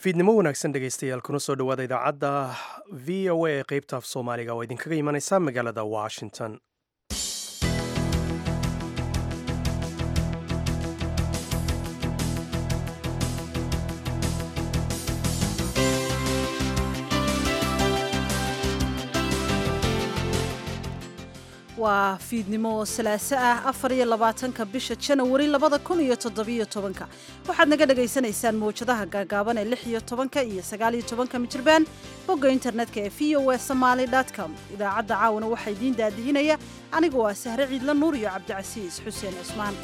fiidnimo wanaagsan dhegaystayaal kuna soo dhowaada idaacadda v o a ee qaybta af soomaaliga oo idinkaga imanaysa magaalada washington waa fiidnimo salaaso ah afar iyo labaatanka bisha janawari labada kun iyo toddobiyo tobanka waxaad naga dhagaysanaysaan mawjadaha gaagaaban ee lix iyo tobanka iyo sagaal iyo tobanka mijirbaan bogga internetka ee v o a somaali com idaacadda caawana waxaa idiin daadihinaya anigoo ah sahre ciidla nuur iyo cabdicasiis xuseen cusmaan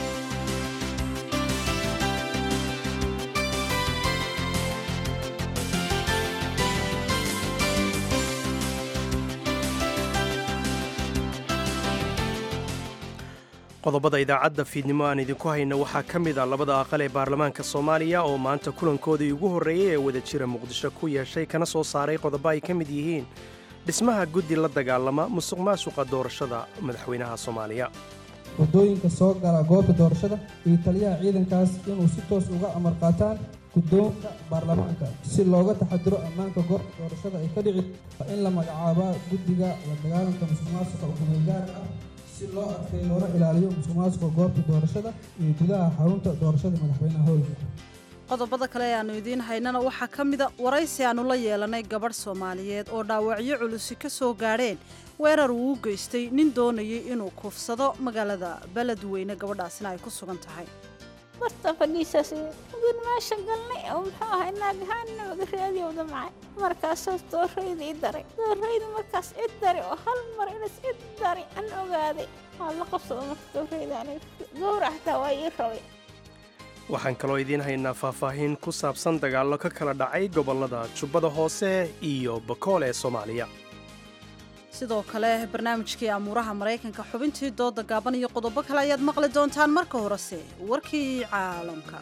qodobada idaacadda fiidnimo aan idinku hayna waxaa ka mid a labada aqal ee baarlamaanka soomaaliya oo maanta kulankoodii ugu horreeyey ee wada jira muqdisho ku yeeshay kana soo saaray qodobo ay ka mid yihiin dhismaha guddi la dagaalama musuq maasuqa doorashada madaxweynaha soomaaliya waddooyinka soo gala goobta doorashada iyo taliyaha ciidankaas inuu si toos uga amar qaataan guddoonka baarlamaanka si looga taxadiro ammaanka goobta doorashada ay ka dhici waa in la magacaabaa guddiga la dagaalanka musuq maasuqa ukumeelgaarka ah si loo adkay loona ilaaliyo musuq maasuqa goobta doorashada iyo gudaha xarunta doorashada madaxweynaha howlka qodobada kale ee aannu idiin haynana waxaa ka mida waraysi aannu la yeelanay gabadh soomaaliyeed oo dhaawacyo culusi ka soo gaadheen weerar uu u geystay nin doonayay inuu kufsado magaalada beledweyne gabadhaasina ay ku sugan tahay barta fadhiisaas gun meesha galnay oo muxuu ahaa naagahaanna waga raadiyowda macay markaasaas doorayda i daray doorayda markaas cid daray oo hal mar inas cid daray an ogaaday waa la qabsado marka doorayda aniga gowra xataa waa ii rabay waxaan kaloo idiin haynaa faahfaahin ku saabsan dagaallo ka kala dhacay gobollada jubbada hoose iyo bakool ee soomaaliya sidoo kale barnaamijkii amuuraha maraykanka xubintii dooda gaaban iyo qodobo kale ayaad maqli doontaan marka horese warkii caalamka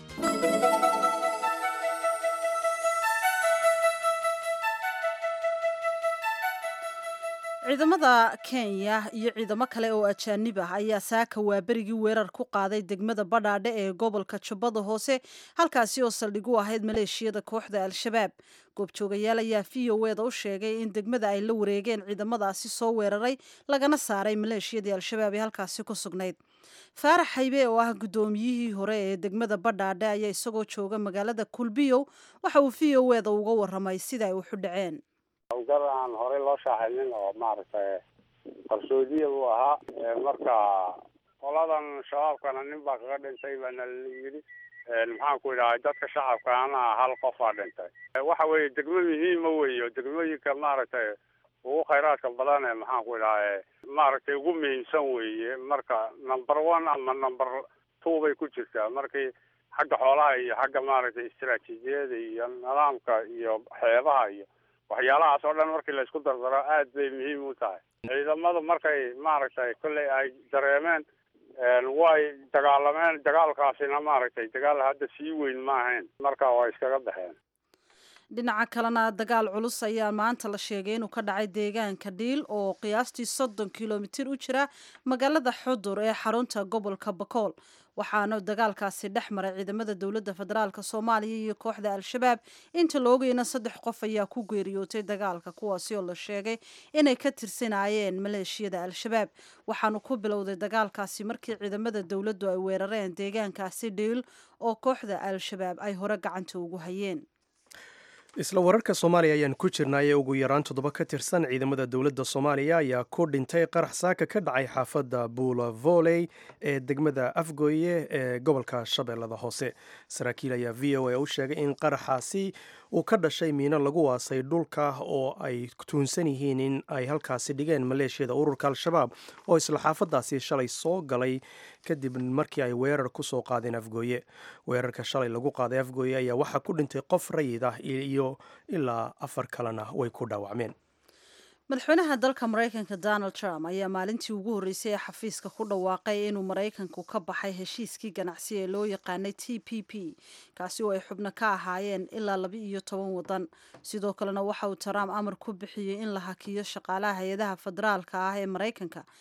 ciidamada kenya iyo ciidamo kale oo ajaanib ah ayaa saaka waaberigii weerar ku qaaday degmada badhaadhe ee gobolka jubbada hoose halkaasi oo saldhig u ahayd maleeshiyada kooxda al-shabaab goobjoogayaal ayaa v o eda u sheegay in degmada ay la wareegeen ciidamadaasi soo weeraray lagana saaray maleeshiyadii al-shabaab ee halkaasi ku sugnayd faarax haybe oo ah guddoomiyihii hore ee degmada badhaadhe ayaa isagoo jooga magaalada kulbiyow waxa uu v o eda uga waramay sida ay waxu dhaceen hawlgal aan horey loo shaaxinin oo maaragtay qarsoodiya buu ahaa marka qoladan shabaabkana nin baa kaga dhintay baana la yidhi maxaan ku idhahay dadka shacabkaana hal qofaa dhintay waxa weeye degmo muhiima weeyo degmooyinka maaragtay ugu khayraadka badan ee maxaan ku idhahay maaragtay ugu muhiimsan weeye marka number one ama number two bay ku jirtaa markii xagga xoolaha iyo xagga maaragtay istaraatiijiyada iyo nidaamka iyo xeebaha iyo waxyaalahaas oo dhan markii laysku dardaro aad bay muhiim u tahay ciidamadu markay maaragtay kolley ay dareemeen way dagaalameen dagaalkaasina maaragtay dagaal hadda sii weyn ma ahayn marka waa iskaga baxeen dhinaca kalena dagaal culus ayaa maanta la sheegay inuu ka dhacay deegaanka dhiil oo qiyaastii soddon kilomitir u jira magaalada xudur ee xarunta gobolka bakool waxaana dagaalkaasi dhex maray ciidamada dowladda federaalk soomaaliya iyo kooxda al-shabaab inta la ogayna saddex qof ayaa ku geeriyootay dagaalka kuwaasi oo la sheegay inay ka tirsanaayeen maleeshiyada al-shabaab waxaanu ku bilowday dagaalkaasi markii ciidamada dowladdu ay weerareen deegaankaasi dhiil oo kooxda al-shabaab ay hore gacanta ugu hayeen isla wararka soomaaliya ayaan ku jirnay ee ugu yaraan toddoba ka tirsan ciidamada dowladda soomaaliya ayaa ku dhintay qarax saaka ka dhacay xaafadda buula voley ee degmada afgooye ee gobolka shabeellada hoose saraakiil ayaa v o a u sheegay in qaraxaasi uu ka dhashay miino lagu waasay dhulka oo ay tuunsan yihiin in ay halkaasi dhigeen maleeshiyada ururka al-shabaab oo isla xaafadaasi shalay soo galay kadib markii ay weerar ku soo qaadeen afgooye weerarka shalay lagu qaaday afgooye ayaa waxaa ku dhintay qof rayid ah iyo ilaa afar kalena way ku dhaawacmeen madaxweynaha dalka maraykanka donald trump ayaa maalintii ugu horreysay ee xafiiska ku dhawaaqay inuu maraykanku ka baxay heshiiskii ganacsi ee loo yaqaanay t p p kaasi oo ay xubno ka ahaayeen ilaa laba iyo toban wadan sidoo kalena waxa uu trump amar ku bixiyey in la hakiyo shaqaalaha hay-adaha federaalka ah ee maraykanka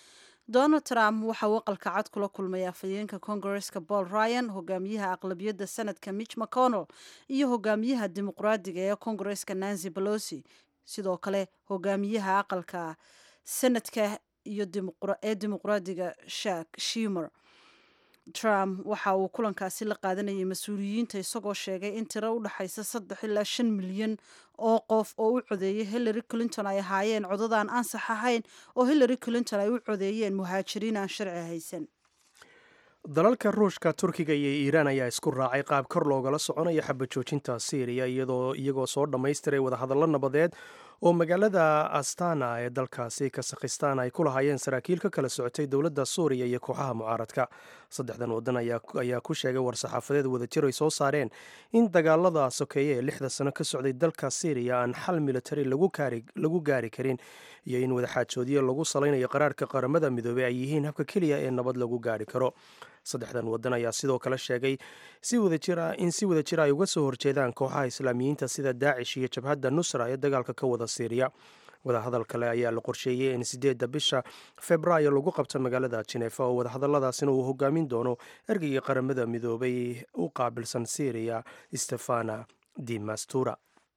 donald trump waxa uu aqalka cad kula kulmay afhayeenka kongareska paul ryan hogaamiyaha aqlabiyadda senadka mitch mcconnell iyo hogaamiyaha dimuqraadiga ee kongareska nancy pelosi sidoo kale hogaamiyaha aqalka senadka iyo ee dimuqraadiga shak shimer trump waxa uu kulankaasi la qaadanayay mas-uuliyiinta isagoo sheegay in tiro u dhexaysa saddex ilaa shan milyan oo qof oo u codeeyay hillary clinton ay ahaayeen codadaan ansax ahayn oo hillary clinton ay u codeeyeen muhaajiriin aan sharci haysan dalalka ruushka turkiga iyo iiraan ayaa isku raacay qaab kor loogala soconaya xabajoojinta syriya iyagoo soo dhammaystiray wadahadallo nabadeed oo magaalada astana ee dalkaasi kasakhistaan ay ku lahaayeen saraakiil ka kala socotay dowladda suuriya iyo kooxaha mucaaradka saddexdan waddan ayaa ku sheegay war-saxaafadeed wadajir ay soo saareen in dagaalada sokeeye ee lixda sano ka socday dalka syriya aan xal militari lagu gaari karin iyo in wadaxaajoodyo lagu salaynayo qaraarka qaramada midoobey ay yihiin habka keliya ee nabad lagu gaari karo saddexdan waddan ayaa sidoo kale sheegay in si wada jira ay uga soo horjeedaan kooxaha islaamiyiinta sida daacish iyo jabhadda nusra ee dagaalka ka wada siiriya wadahadal kale ayaa la qorsheeyey in sideedda bisha februaayo lagu qabto magaalada jinefa oo wadahadalladaasina uu hogaamin doono ergeyga qaramada midoobay u qaabilsan syriya stefana di mastura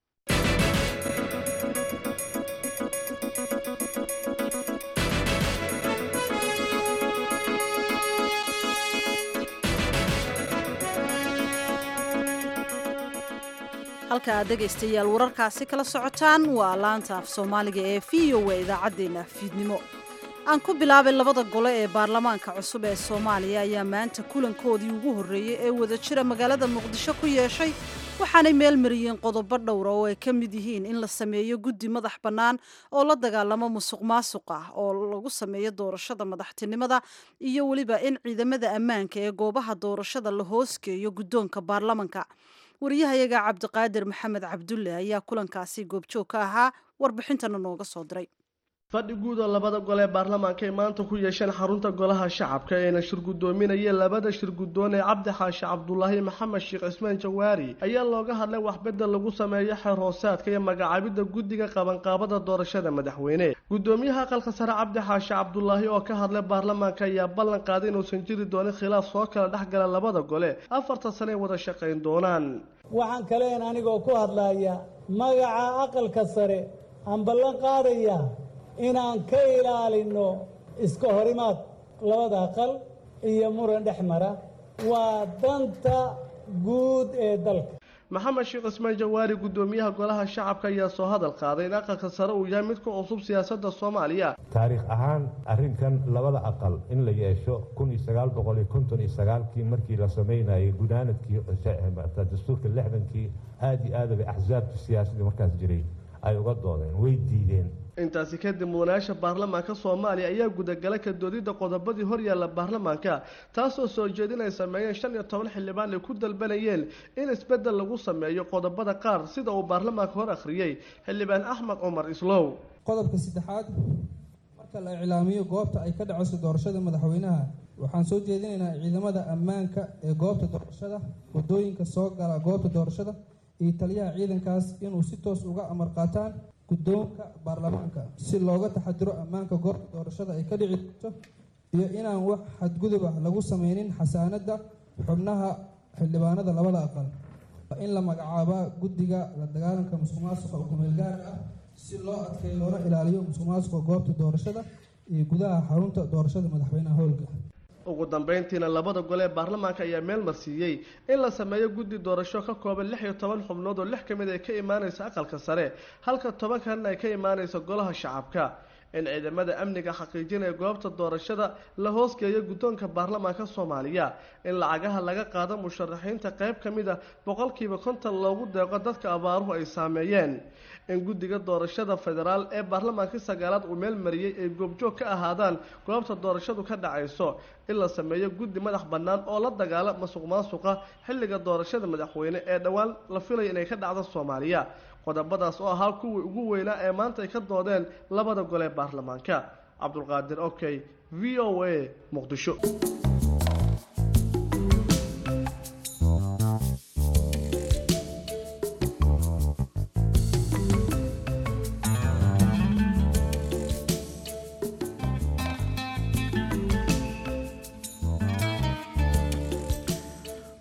halka aad dhegaystayaal wararkaasi kala socotaan waa laanta af soomaaliga ee v o a idaacaddeenna fiidnimo aan ku bilaabay labada gole ee baarlamaanka cusub ee soomaaliya ayaa maanta kulankoodii ugu horreeyey ee wadajira magaalada muqdisho ku yeeshay waxaanay meel mariyeen qodobo dhowra oo ay ka mid yihiin in la sameeyo guddi madax bannaan oo la dagaalamo musuq maasuq ah oo lagu sameeyo doorashada madaxtinimada iyo weliba in ciidamada ammaanka ee goobaha doorashada la hoosgeeyo guddoonka baarlamanka wariyahayaga cabdiqaadir maxamed cabdulle ayaa kulankaasi goobjoog ka ahaa warbixintana nooga soo diray fadhi guud oo labada gole ee baarlamaanka ay maanta ku yeesheen xarunta golaha shacabka eena shir guddoominaya labada shir guddoon ee cabdi xaashi cabdulaahi maxamed sheekh cismaan jawaari ayaa looga hadlay waxbedel lagu sameeyo xeer hoosaadka iyo magacaabidda guddiga qabanqaabada doorashada madaxweyne guddoomiyaha aqalka sare cabdi xaashi cabdulaahi oo ka hadlay baarlamaanka ayaa ballan qaaday inuusan jiri doonin khilaaf soo kala dhex gala labada gole afartan sane ay wada shaqayn doonaan waxaan kaleen anigoo ku hadlaya magaca aqalka sare aan ballan qaadaya inaan ka ilaalino iska horimaad labada aqal iyo muran dhex mara waa danta guud ee dalka maxamed sheekh cismaan jawaari guddoomiyaha golaha shacabka ayaa soo hadal qaaday in aqalka sare uu yahay mid ku cusub siyaasadda soomaaliya taariikh ahaan arrinkan labada aqal in la yeesho kun iyo sagaal boqol iyo konton iyo sagaalkii markii la sameynayay gunaanadkii dastuurka lixdankii aada iyo aada bay axsaabta siyaasadii markaas jiray ay uga doodeen way diideen intaasi kadib mudanayaasha baarlamaanka soomaaliya ayaa gudagalay ka doodidda qodobadii horyaalla baarlamaanka taasoo soo jeedin ay sameeyeen shan iyo toban xildhibaan ay ku dalbanayeen in isbeddel lagu sameeyo qodobada qaar sida uu baarlamaanka hor akhriyey xildhibaan axmed cumar islow qodobka saddexaad marka la iclaamiyo goobta ay ka dhacayso doorashada madaxweynaha waxaan soo jeedinaynaa ciidamada ammaanka ee goobta doorashada waddooyinka soo gala goobta doorashada iyo taliyaha ciidankaas inuu si toos uga amar qaataan guddoonka baarlamaanka si looga taxadiro ammaanka goobta doorashada ay ka dhici doonto iyo inaan wax xadgudub ah lagu sameynin xasaanadda xubnaha xildhibaanada labada aqal in la magacaabaa guddiga la dagaalanka musuq maasuqa ukumeel gaarka ah si loo adkeeyo loona ilaaliyo musuq maasuqa goobta doorashada iyo gudaha xarunta doorashada madaxweynaha howlka ugu dambeyntiina labada gole ee baarlamaanka ayaa meel marsiiyey in la sameeyo guddi doorasho ka kooban lix iyo toban xubnood oo lix ka mid ay ka imaanayso aqalka sare halka toban kalena ay ka imaanayso golaha shacabka in ciidamada amniga xaqiijinaya goobta doorashada la hoosgeeyo guddoonka baarlamaanka soomaaliya in lacagaha laga qaado musharaxiinta qayb ka mid a boqolkiiba konton loogu deeqo dadka abaaruhu ay saameeyeen in guddiga doorashada federaal ee baarlamaankii sagaalaad uu meel mariyey ay goobjoog ka ahaadaan goobta doorashadu ka dhacayso in la sameeyo guddi madax bannaan oo la dagaala masuq maasuqa xilliga doorashada madaxweyne ee dhowaan la filaya inay ka dhacdo soomaaliya qodobadaas oo ahaa kuwii ugu weynaa ee maanta ay ka doodeen labada gole ee baarlamaanka cabdulqaadir okey v o a muqdisho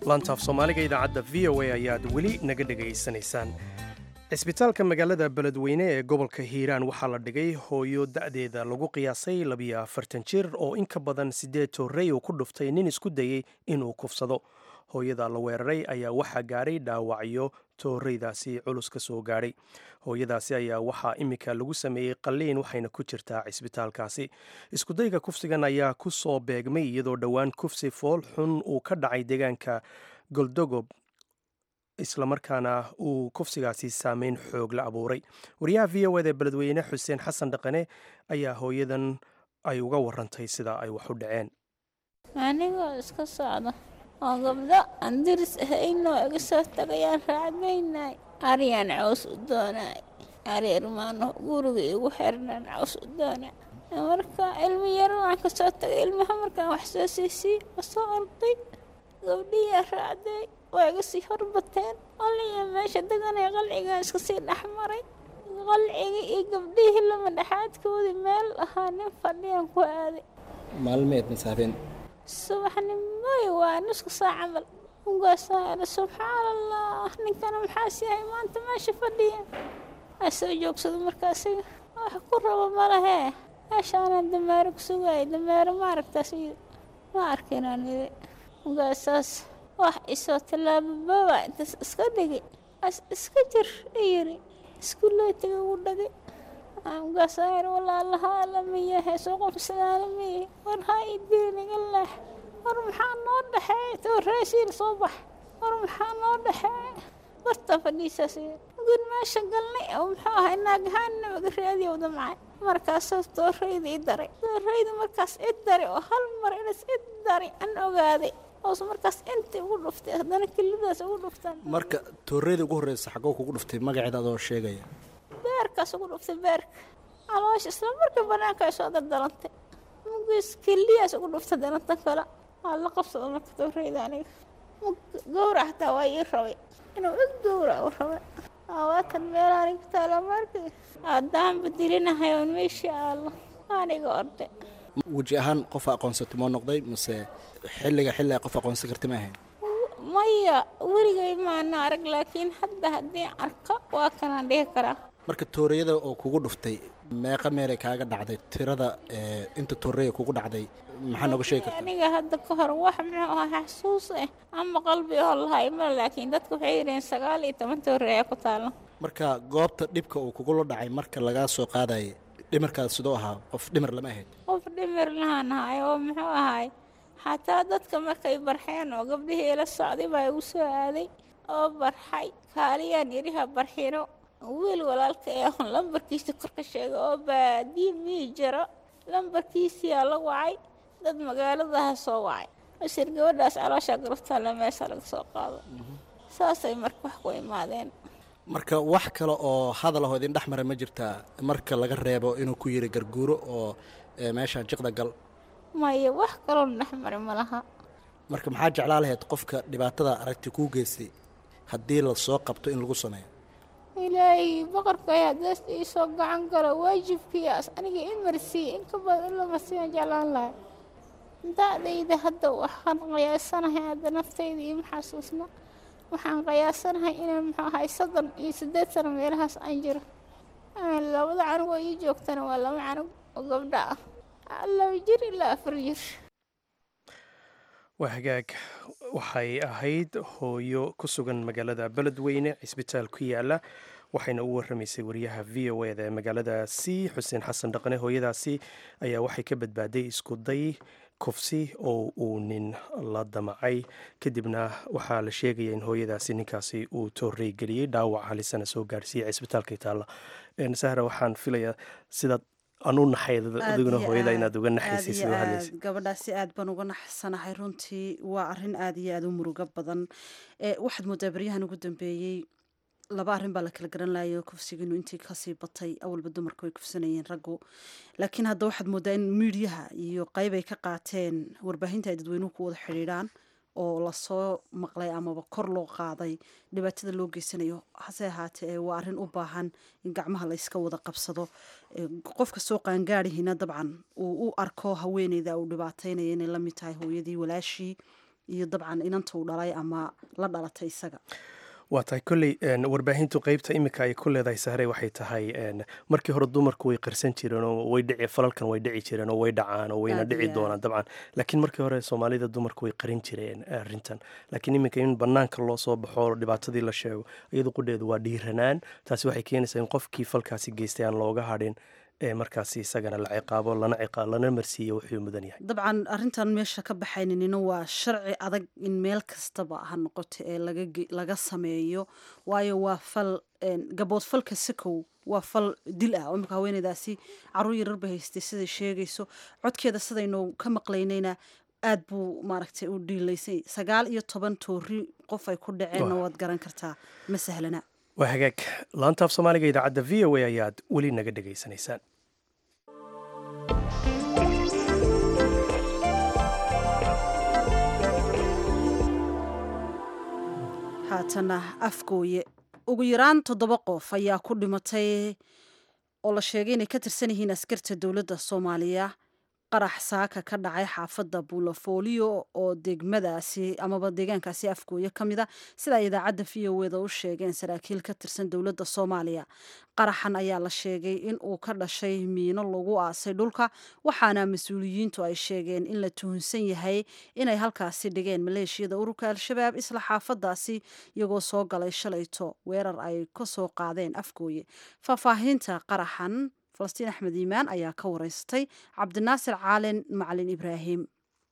laantaaf soomaaliga idaacadda v o a ayaad weli naga dhegaysanaysaan cisbitaalka magaalada beledweyne ee gobolka hiiraan waxaa la dhigay hooyo da'deeda lagu qiyaasay labiyo afartan jir oo in ka badan siddeed toorrey uu ku dhuftay nin isku dayey inuu kufsado hooyada la weeraray ayaa waxaa gaadhay dhaawacyo toorreydaasi culus ka soo gaadhay hooyadaasi ayaa waxaa iminka lagu sameeyey qalliin waxayna ku jirtaa cisbitaalkaasi iskudayga kufsigan ayaa ku soo beegmay iyadoo dhowaan kufsi fool xun uu ka dhacay deegaanka goldogob islamarkaana uu kufsigaasi saameyn xoog la abuuray wariyaha v o eda beledweyne xuseen xasan dhaqane ayaa hooyadan ay uga warantay sida ay wax u dhaceen anigoo iska socda oo gabdho aan diris ahaynoo iga soo tagayaan raacdaynay aryaan caws u doonay ari irmaano guriga igu xirnaan caws u doonay marka ilmi yar waan ka soo tagay ilmaha markaan wax soo siisii ma soo orday gabdhiyaa raacday waa iga sii horbateen qalliga meesha deganay qalcigaan iska sii dhex maray qalciga iyo gabdhihii lama dhexaadkoodii meel ahaa nin fadhiyaan ku aaday maalmeed masaafeen subaxnimoy waa nusku saa camal ugaasaara subxaan allah ninkana maxaas yahay maanta meesha fadhiya waa soo joogsado markaasiga wax ku rabo malahee meeshaanaan dameero ku sugaayay dameero ma aragtaas ma arkinaan iri ugaasaas wax isoo tallaabababa intaas iska dhigay as iska jir iyiri iskuulley taga ugu dhagay ugaasaayar walaalahaa lamiyahe soo qofsadaa lamiyahe war haa ii dirin iga leex war maxaa noo dhexeey tooreesiil soo bax war maxaa noo dhexeey barta fadhiisaas gun meesha galnay oo muxuu ahay naagahaanna waga raadiyow damcay markaasaas tooreyda i daray tooreyda markaas i daray oo hal mar inas i daray an ogaaday oos markaas intii ugu dhuftay haddana kelidaas ugu dhuftaan marka tooreyda ugu horreysa xaggoo kugu dhuftay magaceeda adoo sheegaya beerkaas ugu dhuftay beerka caloosha isla markii bannaanka ay soo dardalantay mugiis keliyaas ugu dhuftay dananta kale waa la qabsada marka tooreyda aniga gowrac xataa waa ii rabay inuu ig gowrac u rabay waatan meel aniga taala markii haddaan badilinahay oon meeshii aalo aniga orde weji ahaan qofa aqoonsatay moo noqday mase xilliga xilli ay qof aqoonsan karta ma ahayn maya weligay maana arag laakiin hadda haddii arko waa kanaan dhihi karaa marka tooreyada oo kugu dhuftay meeqa meelay kaaga dhacday tirada inta tooreya kugu dhacday maxaa nooga sheegi karta aniga hadda ka hor wax muxuu ahaa xasuus ah ama qalbi oo lahay ma laakiin dadku waxay yidhaheen sagaal iyo toban tooreya ku taalo marka goobta dhibka uu kugula dhacay marka lagaa soo qaadayay dhimarkaada sidoo ahaa qof dhimar lama ahayd qof dhimir lahaan ahay oo muxuu ahay xataa dadka markay barxeen oo gabdhihii la socday baa igu soo aaday oo barxay kaaliyaan yidhiha barxino wiil walaalka ee ahon lambarkiisa kor ka sheega oo baadiye mii jiro lambarkiisiyaa la wacay dad magaaladaha soo wacay masir gabadhaas calooshaa garabtaalla meesha laga soo qaado saasay marka wax ku imaadeen marka wax kale oo hadal ahoo idin dhex mara ma jirtaa marka laga reebo inuu ku yiri garguuro oo meeshaan jiqda gal maya wax kaloo dhex mari ma laha marka maxaa jeclaa lahayd qofka dhibaatada aragti kuu geystay haddii la soo qabto in lagu sameeyo ilaahay boqorkay haddaas iisoo gacan galo waajibkiias aniga i marsiiye in ka badan in la marsiiyaan jeclaan lahay da-dayda hadda waxaan qiyaasanahay hadda naftayda iyo maxasuusna waxaan qiyaasanahay inaan muxuu ahay soddon iyo siddeed sano meelahaas aan jiro labada canug oo ii joogtana waa laba canug oo gabdha ah laba jir ilaa afar jir waa hagaag waxay ahayd hooyo ku sugan magaalada beledweyne cisbitaal ku yaala waxayna u waramaysay wariyaha v o eda ee magaaladaasi xuseen xasan dhaqane hooyadaasi ayaa waxay ka badbaaday isku day kufsi oo uu nin la damacay kadibna waxaa la sheegaya in hooyadaasi ninkaasi uu toorey geliyey dhaawac halisana soo gaarsiiyey cisbitaalka itaalla sahra waxaan filayaa sidaad anu naxayd adiguna hooyada inaad uga naxaysay sida hadlaysa gabadhaasi aad baan uga naxsanahay runtii waa arin aad iyo aad u murugo badan waxaad moodaa baryahan ugu dambeeyey laba arrin baa la kala garan lahayo kufsigiinu intii kasii batay awalba dumarku way kufsanayeen raggu laakiin hadda waxaad moodaa in miidiyaha iyo qayb ay ka qaateen warbaahinta ay dadweynuhu ku wada xidhiidhaan oo lasoo maqlay amaba kor loo qaaday dhibaatada loo geysanayo hase ahaatee waa arrin u baahan in gacmaha la yska wada qabsado qofka soo qaangaadihina dabcan uu u arko haweeneyda uu dhibaataynaya inay lamid tahay hooyadii walaashii iyo dabcan inanta uu dhalay ama la dhalatay isaga waa tahay kolley warbaahintu qeybta iminka ay ku leedahay sahre waxay tahay markii hore dumarku way qarsan jireen oo way dhici falalkan way dhici jireen oo way dhacaan oo wayna dhici doonaan dabcan laakiin markii hore soomaalida dumarku way qarin jireen arrintan laakiin iminka in banaanka loo soo baxo dhibaatadii la sheego iyadu qudheedu waa dhiiranaan taasi waxay keenaysaa in qofkii falkaasi geystay aan looga hadhin ee markaasi isagana la ciqaabo lana ciqaa lana marsiiyo wuxuu mudan yahay dabcan arrintan meesha ka baxaynanina waa sharci adag in meel kastaba ha noqoto ee laga sameeyo waayo waa fal gabood falka sikow waa fal dil ah oo imika haweeneydaasi caruur yarar bay haystay siday sheegayso codkeeda sidaynu ka maqlaynayna aad buu maaragtay u dhiilaysay sagaal iyo toban toori qof ay ku dhaceenna waad garan kartaa ma sahlana waa hagaag laanta af soomaaliga idaacadda v o a ayaad weli naga dhegaysanaysaan haatana afgooye ugu yaraan toddoba qof ayaa ku dhimatay oo la sheegay inay ka tirsan yihiin askarta dowladda soomaaliya qarax saaka ka dhacay xaafadda buulafooliyo oo degmadaasi amaba deegaankaasi afgooye ka mid a sida ay idaacadda v o eda u sheegeen saraakiil ka tirsan dowladda soomaaliya qaraxan ayaa la sheegay in uu ka dhashay miino lagu aasay dhulka waxaana mas-uuliyiintu ay sheegeen in la tuhunsan yahay inay halkaasi dhigeen maleeshiyada ururka al-shabaab isla xaafadaasi iyagoo soo galay shalayto weerar ay ka soo qaadeen afgooye faahfaahinta qaraxan falastiin axmed iimaan ayaa ka wareystay cabdinaasir caalin macalin ibraahim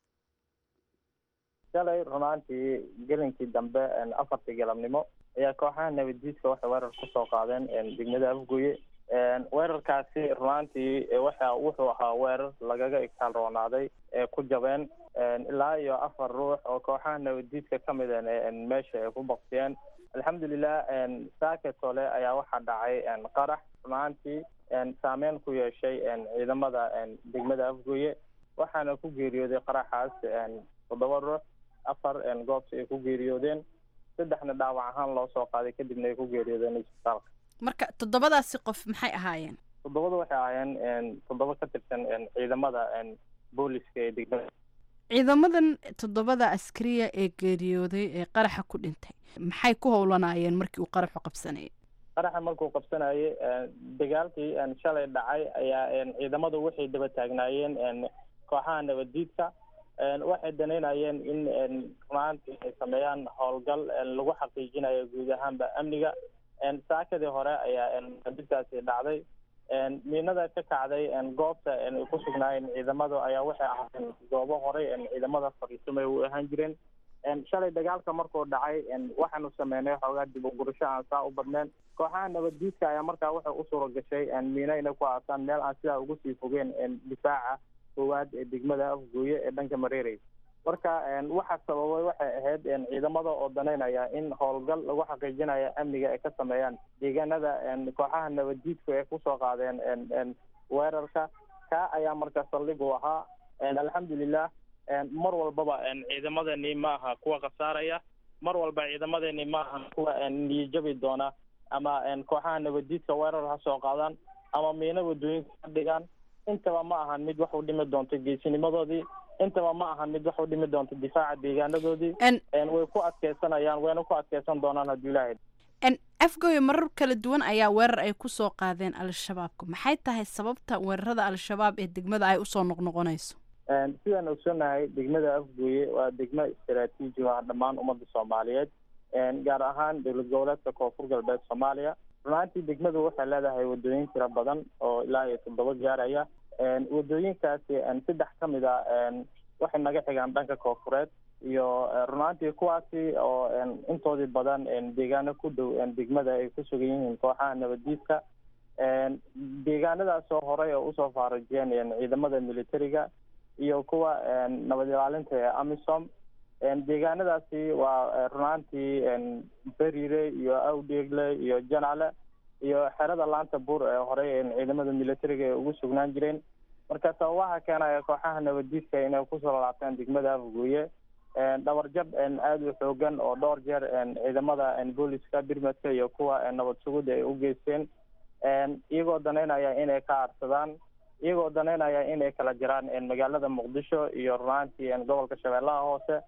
shalay runaantii gelinkii dambe afartii galabnimo ayaa kooxaha nabaddiidka waxay weerar kusoo qaadeen degmada afgooye weerarkaasi runaantii waxa wuxuu ahaa weerar lagaga igtaal roonaaday ee ku jabeen ilaa iyo afar ruux oo kooxaha nabaddiidka ka mid meesha ay ku baktiyeen alxamdulilah saake tole ayaa waxaa dhacay qarax runaantii saameyn ku yeeshay ciidamada degmada afgooye waxaana ku geeriyooday qaraxaas toddoba ruux afar goobta ay ku geeriyoodeen saddexna dhaawac ahaan loo soo qaaday kadibna ay ku geeriyoodeen isbitaalka marka toddobadaasi qof maxay ahaayeen toddobada waxay ahaayeen toddoba ka tirsan ciidamada booliska ee degmada ciidamadan toddobada askariya ee geeriyooday ee qaraxa ku dhintay maxay ku howlanaayeen markii uu qaraxu qabsanayay qaraxa markuu qabsanayay dagaalkii shalay dhacay ayaa ciidamadu waxay daba taagnaayeen kooxaha nabaddiidka waxay danaynayeen in runaantii ay sameeyaan howlgal lagu xaqiijinayo guud ahaanba amniga saakadii hore ayaa nabaddiidkaasi dhacday miinada ka kacday goobta ay ku sugnaayeen ciidamadu ayaa waxay ahaayeen goobo horey ciidamada fariisumay u ahaan jireen shalay dagaalka markuu dhacay waxaanu sameynay xoogaa dib u gurasho aan saa u badneen kooxaha nabaddiidka ayaa markaa waxay u suura gashay miino inay ku aasaan meel aan sidaa ugu sii fogeen difaaca koowaad ee degmada afgooye ee dhanka mareerey marka waxa sababay waxay ahayd ciidamada oo danaynaya in howlgal lagu xaqiijinayo amniga ay ka sameeyaan deegaanada kooxaha nabaddiidku ay kusoo qaadeen weerarka ka ayaa marka saldhig u ahaa alxamdulilah mar walbaba ciidamadani ma aha kuwa khasaaraya mar walba ciidamadani ma aha kuwa niyajabi doona ama kooxaha nabaddiidka weerar ha soo qaadaan ama miino wadooyinka ka dhigaan intaba ma ahan mid wax u dhimi doonto geesinimadoodii intaba ma ahan mid wax u dhimi doonto difaaca deegaanadoodii way ku adkeysanayaan wayna ku adkeysan doonaan haddii ilaahay afgooye marar kala duwan ayaa weerar ay ku soo qaadeen al-shabaabka maxay tahay sababta weerarada al-shabaab ee degmada ay usoo noqnoqonayso sidaan ogsoonahay degmada afgooye waa degmo istaraatiiji ah dhammaan ummadda soomaaliyeed gaar ahaan dowlad goboleedka koonfur galbeed soomaaliya runaantii degmadu waxay leedahay wadooyin tiro badan oo ilaa iyo toddoba gaaraya wadooyinkaasi saddex ka mid a waxay naga xigaan dhanka koonfureed iyo runaantii kuwaasi oo intoodii badan deegaano ku dhow degmada ay ku sugan yihiin kooxaha nabaddiidka deegaanadaasoo horey oo usoo faarajiyeen ciidamada militariga iyo kuwa nabad ilaalinta ee amisom deegaanadaasi waa runaantii beriire iyo awdheegle iyo janaale iyo xerada laanta buur ee horey ciidamada militariga ay ugu sugnaan jireen marka sababaha keenaya kooxaha nabaddiidka inay kusoo laabtaan degmada afgooye dhabarjab aada u xoogan oo dhowr jeer ciidamada booliska birmadka iyo kuwa nabad sugudda ay u geysteen iyagoo danaynaya inay ka aarsadaan iyagoo danaynaya inay kala jiraan magaalada muqdisho iyo runaantii gobolka shabeellaha hoose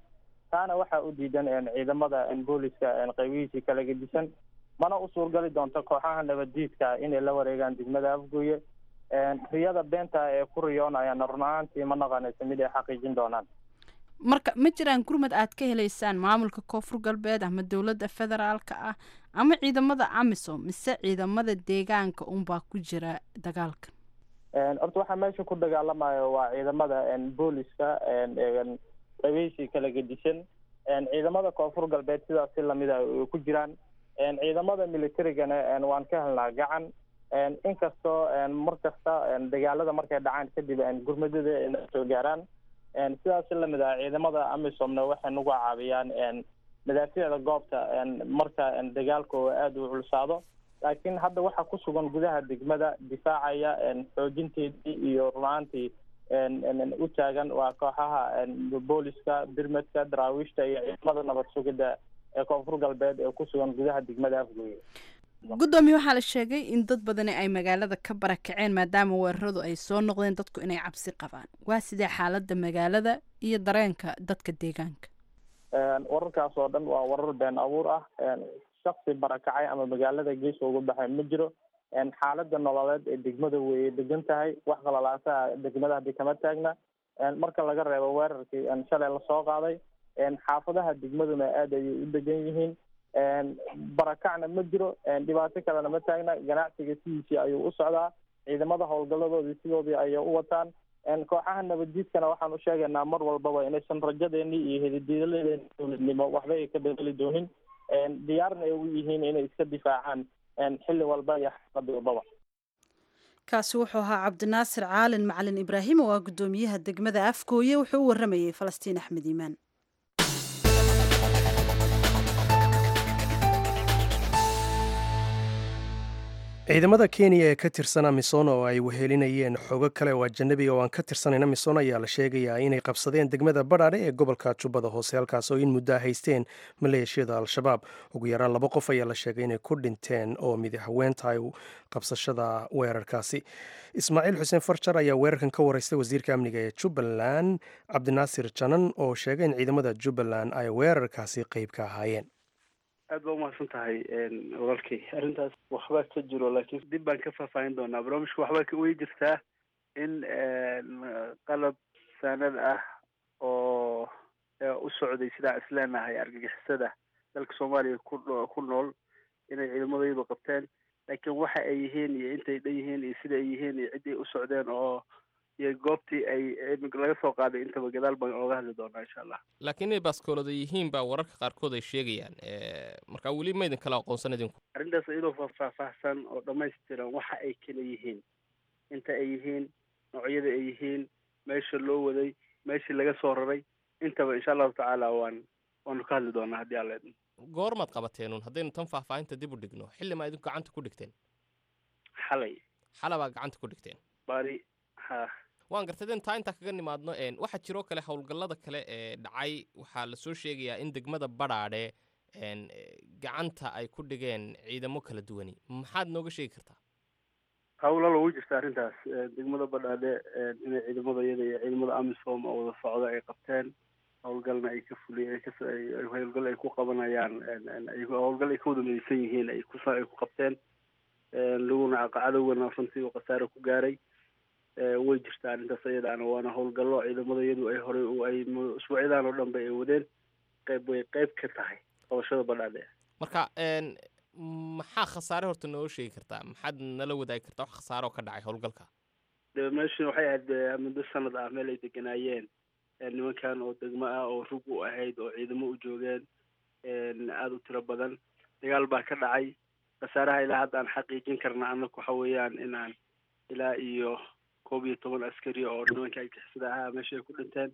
taana waxaa u diidan ciidamada booliska qaybihiisii kala gedisan mana u suurgali doonto kooxaha nabaddiidka inay la wareegaan degmada afgooye riyada beenta ee ku riyoonayaan run ahaantii ma naqanaysa mid ay xaqiijin doonaan marka ma jiraan gurmad aad ka helaysaan maamulka koonfur galbeed ama dowladda federaalka ah ama ciidamada amisom mise ciidamada deegaanka unbaa ku jira dagaalka horta waxaa meesha ku dagaalamayo waa ciidamada booliska qabiishii kala gedisan ciidamada koonfur galbeed sidaas si lamida ay ku jiraan ciidamada militarigana waan ka helnaa gacan inkastoo mar kasta dagaalada markay dhacaan kadib gurmadada ay na soo gaaraan sidaas si lamid ah ciidamada amisomna waxay nagu caawiyaan madaaficda goobta marka dagaalka oo aada u culsaado laakiin hadda waxaa ku sugan gudaha degmada difaacaya xoojinteedii iyo runaantii u taagan waa kooxaha booliska birmedka daraawiishta iyo ciidamada nabad sugidda ee koonfur galbeed ee ku sugan gudaha degmada afgooye guddoomiye waxaa la sheegay in dad badani ay magaalada ka barakaceen maadaama weeraradu ay soo noqdeen dadku inay cabsi qabaan waa sidee xaaladda magaalada iyo dareenka dadka deegaanka wararkaas oo dhan waa warar been abuur ah shaksi barakacay ama magaalada geeska uga baxay ma jiro xaalada nololeed ee degmada way degan tahay wax qalalaasaha degmada hadii kama taagna marka laga reebo weerarkii shalay lasoo qaaday xaafadaha degmaduna aada ayay u degan yihiin barakacna ma jiro dhibaato kalena ma taagna ganacsiga sidiisii ayuu u socdaa ciidamada howlgaladoodii sidoodii ayay u wataan kooxaha nabaddiidkana waxaan u sheegaynaa mar walbaba inaysan rajadeenii iyo hedidiiladeeni dowladnimo waxba ay ka bedeli doonin diyaarna ay u yihiin inay iska difaacaan xilli walba iyo xaalada walbaba kaasi wuxuu ahaa cabdinaasir caalin macalin ibraahim oo ah guddoomiyaha degmada afgooye wuxuu u waramayey falastiin axmed iimaan ciidamada kenya ee ka tirsan amisom oo ay wehelinayeen xogo kale oo ajanabiga oo aan ka tirsanayn amisom ayaa la sheegayaa inay qabsadeen degmada badhaadhe ee gobolka jubbada hoose halkaas oo in muddaa haysteen maleeshiyada al-shabaab ugu yaraan laba qof ayaa la sheegay inay ku dhinteen oo midaxween tahay qabsashada weerarkaasi ismaaciil xuseen farjar ayaa weerarkan ka wareystay wasiirka amniga ee jubbaland cabdinaasir janan oo sheegay in ciidamada jubbaland ay weerarkaasi qeyb ka ahaayeen aad baa umahadsan tahay walaalkay arrintaas waxbaa ka jiro laakiin dib baan ka faahfaahin doonaa barnaamijka waxbaa way jirtaa in qalab saanad ah oo u socday sidaa isleenahay argagixisada dalka soomaaliya ku ku nool inay ciidamadayadu qabteen laakiin waxa ay yihiin iyo intay dhan yihiin iyo sida ay yihiin iyo ciddii u socdeen oo iyo goobtii ay laga soo qaaday intaba gadaal baan ooga hadli doonaa insha allah laakiin inay baaskoolada yihiin baa wararka qaarkood ay sheegayaan marka weli ma idin kala aqoonsan idinku arrintaas iyadoo faahfaahsan oo dhammaystiran waxa ay kala yihiin inta ay yihiin noocyada ay yihiin meesha loo waday meeshii laga soo raray intaba insha allahu tacaala waan waanu ka hadli doonaa haddii alla idin goormaad qabateenun haddaynu tan faahfaahinta dib u dhigno xilli maa idinku gacanta ku dhigteen xalay xalabaa gacanta ku dhigteen bari ha waan gartadeen taa intaa kaga nimaadno waxaa jiroo kale howlgallada kale ee dhacay waxaa lasoo sheegayaa in degmada badhaadhe gacanta ay ku dhigeen ciidamo kala duwani maxaad nooga sheegi kartaa hawla lagu jirta arrintaas degmada badhaadhe inay ciidamada iyada iyo ciidamada amisom oo wada socda ay qabteen howlgalna ay ka fuliyeen howlgal ay ku qabanayaan howlgal ay ka wada midaysan yihiin ay ku ay ku qabteen laguna cadowgana runtii uu khasaare ku gaaray way jirtaa arrintaas iyadaana waana howlgallo ciidamada iyadu ay horey ay usbuucyadan oo dhan ba ay wadeen qayb way qayb ka tahay qabashada badhaadhe marka maxaa khasaare horta noo sheegi kartaa maxaad nala wadaagi kartaa wax khasaare oo ka dhacay howlgalka de meeshan waxay ahayd muddo sanad ah meel ay deganaayeen nimankan oo degmo ah oo rug u ahayd oo ciidamo u joogeen aada u tiro badan dagaal baa ka dhacay khasaaraha ilaa hadda aan xaqiijin karna annaku waxa weeyaan inaan ilaa iyo koob iyo toban askari oo nimanka argixisada ahaa meesha ay ku dhinteen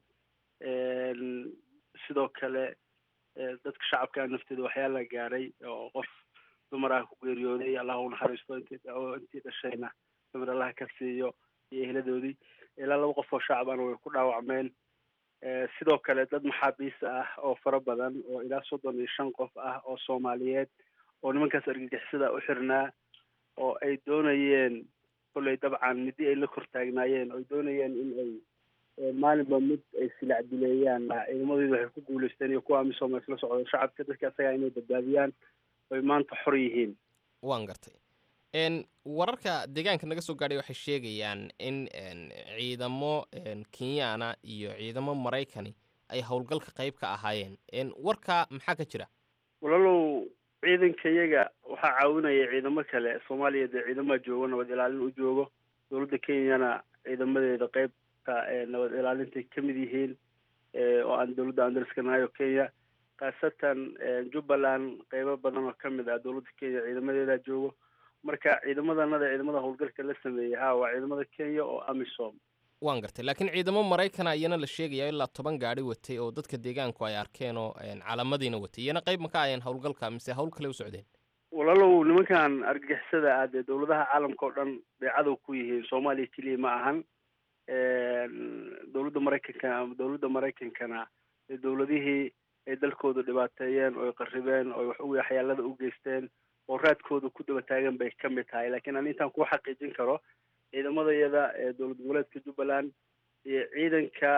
sidoo kale dadka shacabka nafteeda waxyaala gaaray oo qof dumar ah ku geeriyooday allah u naxariisto intii intii dhashayna dumar allah ka siiyo iyo eheladoodii ilaa laba qof oo shacab ana way ku dhaawacmeen sidoo kale dad maxaabiis ah oo fara badan oo ilaa soddon iyo shan qof ah oo soomaaliyeed oo nimankaas argagixisada u xirnaa oo ay doonayeen kolley dabcan midii ay la kor taagnaayeen oo ay doonayeen in ay maalinba mid ay silac dileeyaan ciidamadeedu waxay ku guuleysteen iyo kuwa amisom ay isla socdo shacabka dadka isagaa inay badbaadiyaan oy maanta xor yihiin waan gartay n wararka deegaanka naga soo gaadhay waxay sheegayaan in ciidamo kenyaana iyo ciidamo maraykani ay howlgalka qayb ka ahaayeen warka maxaa ka jira walaalow ciidanka iyaga waxaa caawinaya ciidamo kale soomaaliya dee ciidamaha joogo nabad ilaalin u joogo dowladda kenyana ciidamadeeda qeybta nabad ilaalintay ka mid yihiin oo aan dowladda aan dariska nahay oo kenya khaasatan jubbaland qeybo badan oo ka mid ah dowladda kenya ciidamadeeda joogo marka ciidamadanada ciidamada howlgalka la sameeyey ha waa ciidamada kenya oo amisom waan gartay laakiin ciidamo maraykana iyana la sheegaya ilaa toban gaari watay oo dadka deegaanku ay arkeen oo calamadiina watay iyana qayb ma ka ayeen howlgalka mise hawl kale u socdeen walaalow nimankan argagixisada ah dee dowladaha caalamka oo dhan bay cadow ku yihiin soomaaliya keliya ma ahan dowladda maraykanka dowladda maraykankana ee dowladihii ay dalkooda dhibaateeyeen oo ay qarribeen oo wax waxyaalada u geysteen oo raadkooda ku daba taagan bay ka mid tahay laakiin aan intaan kuu xaqiijin karo ciidamada iyada ee dowlad goboleedka jubbaland iyo ciidanka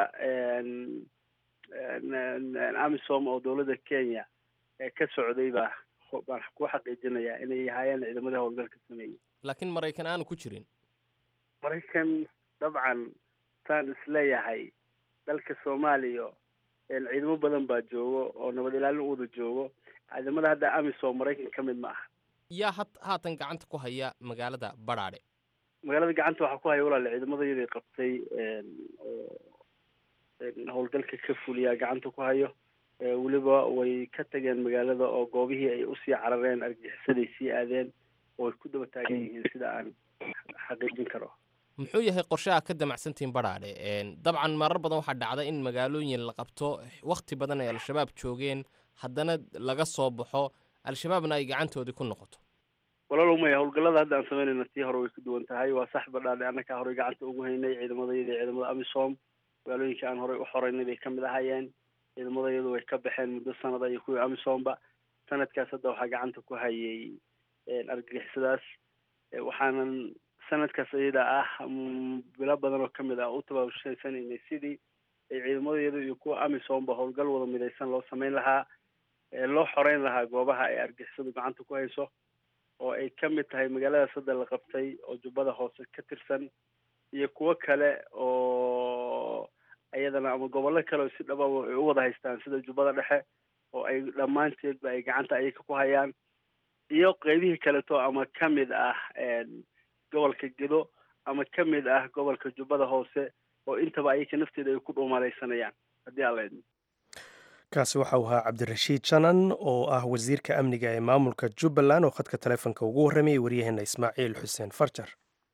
amisom oo dowladda kenya ee ka socday baa baan ku xaqiijinayaa inay ahaayeen ciidamadii howlgalka sameeyey laakiin maraykan aanu ku jirin maraykan dabcan saan isleeyahay dalka soomaaliya ciidamo badan baa joogo oo nabad ilaalin u wada joogo ciidamada hadda amisom maraykan ka mid ma aha yaa ha haatan gacanta ku haya magaalada badhaadhe magaalada gacanta waxaa ku haya walaale ciidamadayadii qabtay oo howlgalka ka fuliyaa gacanta ku hayo weliba way ka tageen magaalada oo goobihii ay usii carareen argagixisaday sii aadeen oo ay ku daba taagan yihiin sida aan xaqiijin karo muxuu yahay qorshaha ka damacsantihiin badhaadhe dabcan marar badan waxaa dhacda in magaalooyin la qabto wakti badan ay al-shabaab joogeen haddana laga soo baxo al-shabaabna ay gacantoodii ku noqoto walaalow maya howlgallada hadda aan samaynayna tii hore way ka duwan tahay waa sax badhaadhe annakaa horey gacanta ugu haynay ciidamadayada ciidamada amisom magaalooyinka aan horey u xoreynay bay ka mid ahaayeen ciidamadayadu way ka baxeen muddo sanada iyo kuwii amisomba sanadkaas hadda waxaa gacanta ku hayay argagixisadaas waxaanan sanadkaas iyada ah bilo badan oo kamid ah u tabaabushaysanaynay sidii ay ciidamadayadu iyo kuwa amisomba howlgal wada midaysan loo samayn lahaa loo xoreyn lahaa goobaha ay argixisadu gacanta ku hayso oo ay ka mid tahay magaaladaas hadda la qabtay oo jubbada hoose ka tirsan iyo kuwo kale oo iyadana ama gobollo kale oo si dhababa ay u wada haystaan sida jubbada dhexe oo ay dhammaanteedba ay gacanta ayaga ku hayaan iyo qeybihii kaleto ama ka mid ah gobolka gedo ama ka mid ah gobolka jubbada hoose oo intaba ayaga nafteeda ay ku dhuumalaysanayaan haddii aan la idmo kaasi waxa uu ahaa cabdirashiid janan oo ah wasiirka amniga ee maamulka jubbaland oo khadka taleefonka ugu warramayay waryaheena ismaaciil xuseen farjar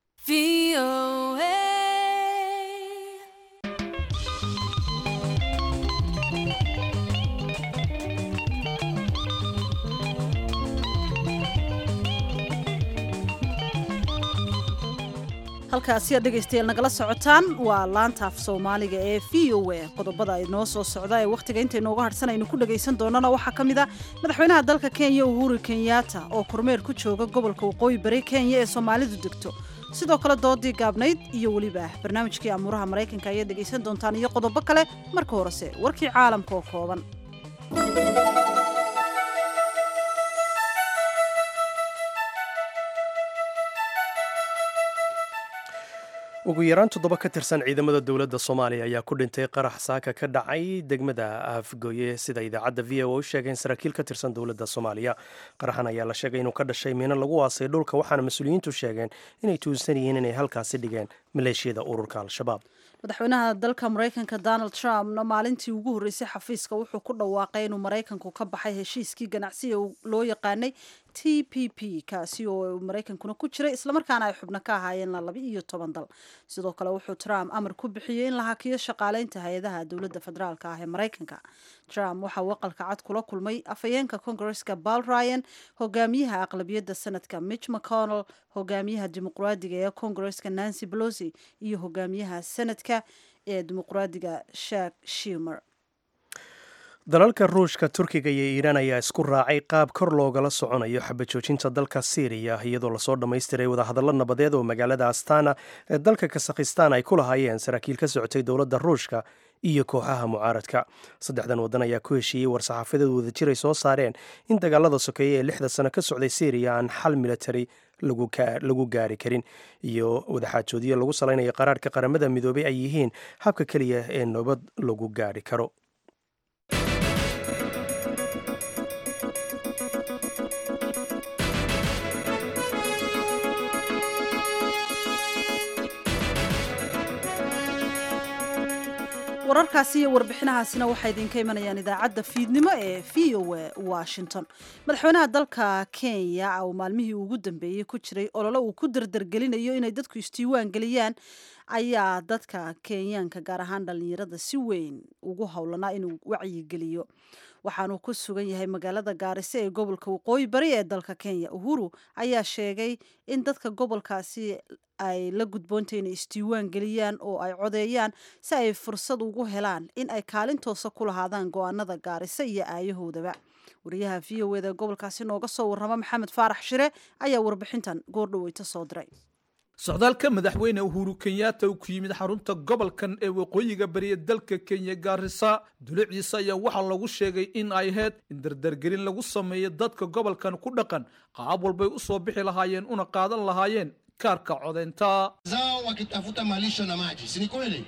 halkaasi aad dhegaystayaal nagala socotaan waa laanta af soomaaliga ee v o a qodobada inoo soo socda ee wakhtiga intaynooga hadhsan aynu ku dhagaysan doonana waxaa ka mid a madaxweynaha dalka kenya uhuru kenyatta oo kormeer ku jooga gobolka waqooyi bari kenya ee soomaalidu degto sidoo kale doodii gaabnayd iyo weliba barnaamijkii amuuraha maraykanka ayaad dhegaysan doontaan iyo qodobo kale marka horese warkii caalamka oo kooban ugu yaraan toddoba ka tirsan ciidamada dowladda soomaaliya ayaa ku dhintay qarax saaka ka dhacay degmada afgoye sida idaacadda v o u sheegeen saraakiil ka tirsan dowladda soomaaliya qaraxan ayaa la sheegay inuu ka dhashay miino lagu waasay dhulka waxaana mas-uuliyiintu sheegeen inay tuunsan yihiin inay halkaasi dhigeen maleeshiyada ururka al-shabaab madaxweynaha dalka maraykanka donald trumpna maalintii ugu horreysay xafiiska wuxuu ku dhawaaqay inuu maraykanku ka baxay heshiiskii ganacsiga loo yaqaanay t p p kaasi oo maraykankuna ku jiray islamarkaana ay xubno ka ahaayeen laba iyo toban dal sidoo kale wuxuu trump amar ku bixiyey in la hakiyo shaqaaleynta hay-adaha dowladda federaalk ah ee maraykanka trump waxa uu aqalka cad kula kulmay afhayeenka kongareska bal ryan hogaamiyaha aqlabiyadda sanadka mitch mcconnell hogaamiyaha dimuqraadiga ee kongareska nancy pelosi iyo hogaamiyaha sanadka ee dimuqraadiga shak shimer dalalka ruushka turkiga iyo iiraan ayaa isku raacay qaab kor loogala soconayo xabajoojinta dalka siiriya iyadoo lasoo dhammaystiray wadahadallo nabadeed oo magaalada astana ee dalka kasakhistaan ay ku lahaayeen saraakiil ka socotay dowladda ruushka iyo kooxaha mucaaradka saddexdan waddan ayaa ku heshiiyey war-saxaafadeed wadajir ay soo saareen in dagaalada sokeeye ee lixda sano ka socday siiriya aan xal military lagu gaari karin iyo wadaxaajoodyo lagu salaynayo qaraarhka qaramada midoobay ay yihiin habka keliya ee nabad lagu gaari karo wararkaasi iyo warbixinahaasina waxay idinka imanayaan idaacadda fiidnimo ee v o a washington madaxweynaha dalka kenya oo maalmihii ugu dambeeyey ku jiray olole uu ku dardargelinayo inay dadku isdiiwaan geliyaan ayaa dadka kenyaanka gaar ahaan dhallinyarada si weyn ugu howlanaa inuu wacyigeliyo waxaanuu ku sugan yahay magaalada gaariso ee gobolka waqooyi bari ee dalka kenya uhuru ayaa sheegay in dadka gobolkaasi ay la gudboonta inay isdiiwaan geliyaan oo ay codeeyaan si ay fursad ugu helaan in ay kaalintoosa ku lahaadaan go-aanada gaariso iyo aayahoodaba wariyaha v o eda gobolkaasi nooga soo warrama maxamed faarax shire ayaa warbixintan goordhaweyta soo diray socdaalka madaxweyne uhuru kenyatta uu ku yimid xarunta gobolkan ee waqooyiga bariya dalka kenya gaarisa duliciisa ayaa waxaa lagu sheegay in ay ahayd in dardargelin lagu sameeyo dadka gobolkan ku dhaqan qaab walbay u soo bixi lahaayeen una qaadan lahaayeen kaarka codeynta zao wakitafuta malisho na maji si ni kweli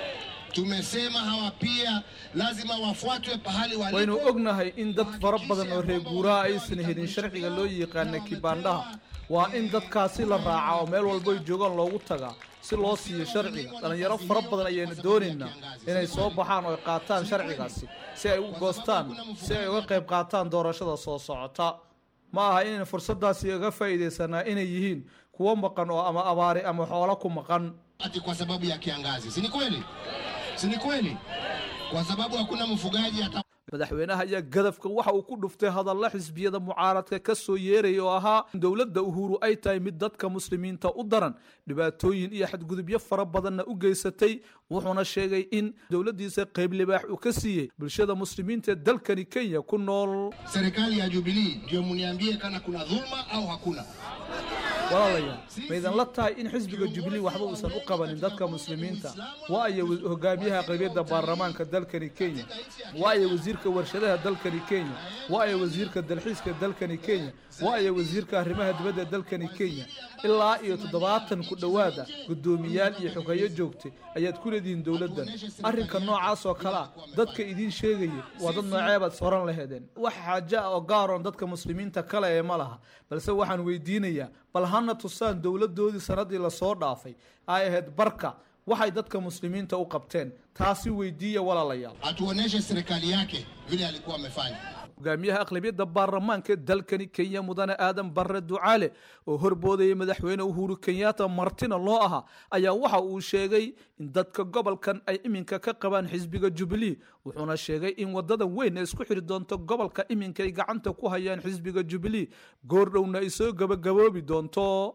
tumesema hawa pia lazima wafuatwe pahali walipo waynu ognahay in dad fara badan oo reer guuraha aysan helin sharciga loo yaqaana kibaandhaha waa in dadkaasi la raaca oo meel walbo ay joogaan loogu tagaa si loo siiyo sharciga dhallinyaro fara badan ayaynu doonaynaa inay soo baxaan oo ay qaataan sharcigaasi si ay u goostaan si ay uga qayb qaataan doorashada soo socota ma aha inaynu fursaddaasi uga faa'iidaysanaa inay yihiin kuwo maqan oo ama abaari ama xoolo ku maqan ati kwa sababu ya kiangazi si ni kweli si ni kweli kwa sababu hakuna mfugaji hata madaxweynaha ayaa gadafka waxa uu ku dhuftay hadalla xisbiyada mucaaradka ka soo yeeraya oo ahaa in dowladda uhuru ay tahay mid dadka muslimiinta u daran dhibaatooyin iyo xadgudubyo fara badanna u geysatay wuxuuna sheegay in dowladdiisa qayb libaax uu ka siiyey bulshada muslimiinta ee dalkani kenya ku nool serikali ya jubilii ndio muniambie kana kuna dhulma au hakuna walaalayaal maydan la tahay in xisbiga jubilee waxba uusan u qabanin dadka muslimiinta waayo hogaamiyaha qaybiyadda baarlamaanka dalkani kenya waayo wasiirka warshadaha dalkani kenya waayo wasiirka dalxiiska dalkani kenya waayo wasiirka arrimaha dibadda dalkani kenya ilaa iyo toddobaatan ku dhowaada guddoomiyaal iyo xogeeyo joogtay ayaad ku leedihiin dowladdan arrinka noocaas oo kale ah dadka idiin sheegaya waa dad nooceebaad soran laheedeen wax xaajo ah oo gaaroon dadka muslimiinta kale ee ma laha balse waxaan weydiinayaa bal hana tusaan dowladdoodii sannaddii lasoo dhaafay ay ahayd barka waxay dadka muslimiinta u qabteen taasi weydiiya walaalayaal atuoneshe serikali yake vile alikuwa amefanya hogaamiyaha aqlabiyadda baarlamaanka dalkani kenya mudane aadan barre ducaale oo horboodaya madaxweyne uhuru kenyatta martina loo ahaa ayaa waxa uu sheegay in dadka gobolkan ay iminka ka qabaan xisbiga jubilee wuxuuna sheegay in wadada weyn ee isku xiri doonto gobolka iminka ay gacanta ku hayaan xisbiga jubilee goordhowna ay soo gabagaboobi doonto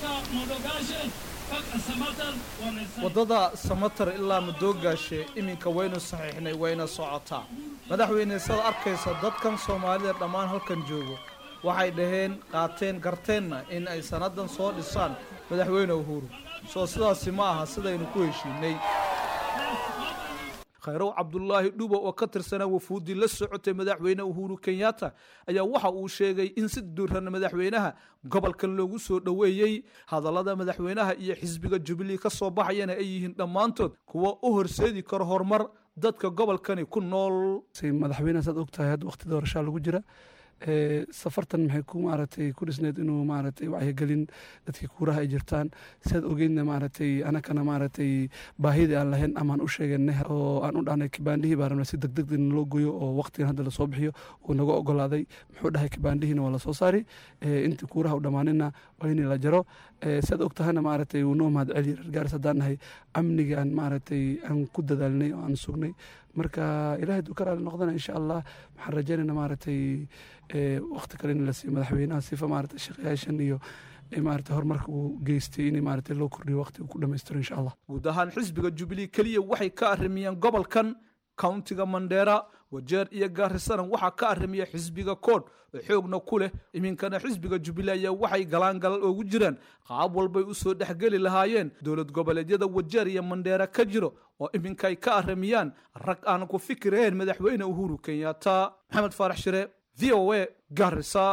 waddada samatar ilaa madoogaashe iminka waynu saxiixnay wayna socotaa madaxweyne sada arkaysa dadkan soomaalida dhammaan halkan joogo waxay dhaheen qaateen garteenna in ay sannadan soo dhisaan madaxweyne uhuru soo sidaasi ma aha sidaynu ku heshiinay khayrow cabdulaahi dhubo oo ka tirsanaa wafuuddii la socotay madaxweyne uhuru kenyatta ayaa waxa uu sheegay in si duuran madaxweynaha gobolkan loogu soo dhoweeyey hadallada madaxweynaha iyo xisbiga jubilee ka soo baxayana ay yihiin dhammaantood kuwa u horseedi karo horumar dadka gobolkani ku nool madaxweynaha saad ogtahay hadda waqti doorashaa lagu jira safartan maxay ku maaragtay ku dhisneed inuu maaragtay wacyigelin dadkii kuuraha ay jirtaan sidaad ogeydna maaragtay anakana maaragtay baahidii aan lahayn amaan u sheeganay oo aan u dhahnay kibaandhihii baa rabnay si degdeg in loo goyo oo waqtigan hadda lasoo bixiyo uu naga ogolaaday muxuu dhahay kibaandhihiina waa lasoo saari intii kuuraha u dhammaanina waa in la jaro sidaad og tahayna maaragtay wuu noo mahad celiya reer gaaris haddaan nahay amniga aan maaragtay aan ku dadaalnay oo aan sugnay marka ilaahay duu ka raali noqdana insha allah waxaan rajaynayna maaragtay waqti kale in la siiyo madaxweynaha sifa maaragtay shaqayaashan iyo maaragtay horumarka uu geystay in maaragtay loo kordhiyo waqti uu ku dhammaystiro insha allah guud ahaan xisbiga jubilee keliya waxay ka arrimiyeen gobolkan countiga mandheera wajeer iyo gaarisanan waxaa ka arimiya xisbiga kood oo xoogna ku leh iminkana xisbiga jubilee ayaa waxay galaangalal ugu jiraan qaab walbay usoo dhexgeli lahaayeen dowlad goboleedyada wajeer iyo mandheera ka jiro oo iminkay ka arimiyaan rag aan ku fikirayn madaxweyne uhuru kenyatta maxamed faarax shire v o a garisa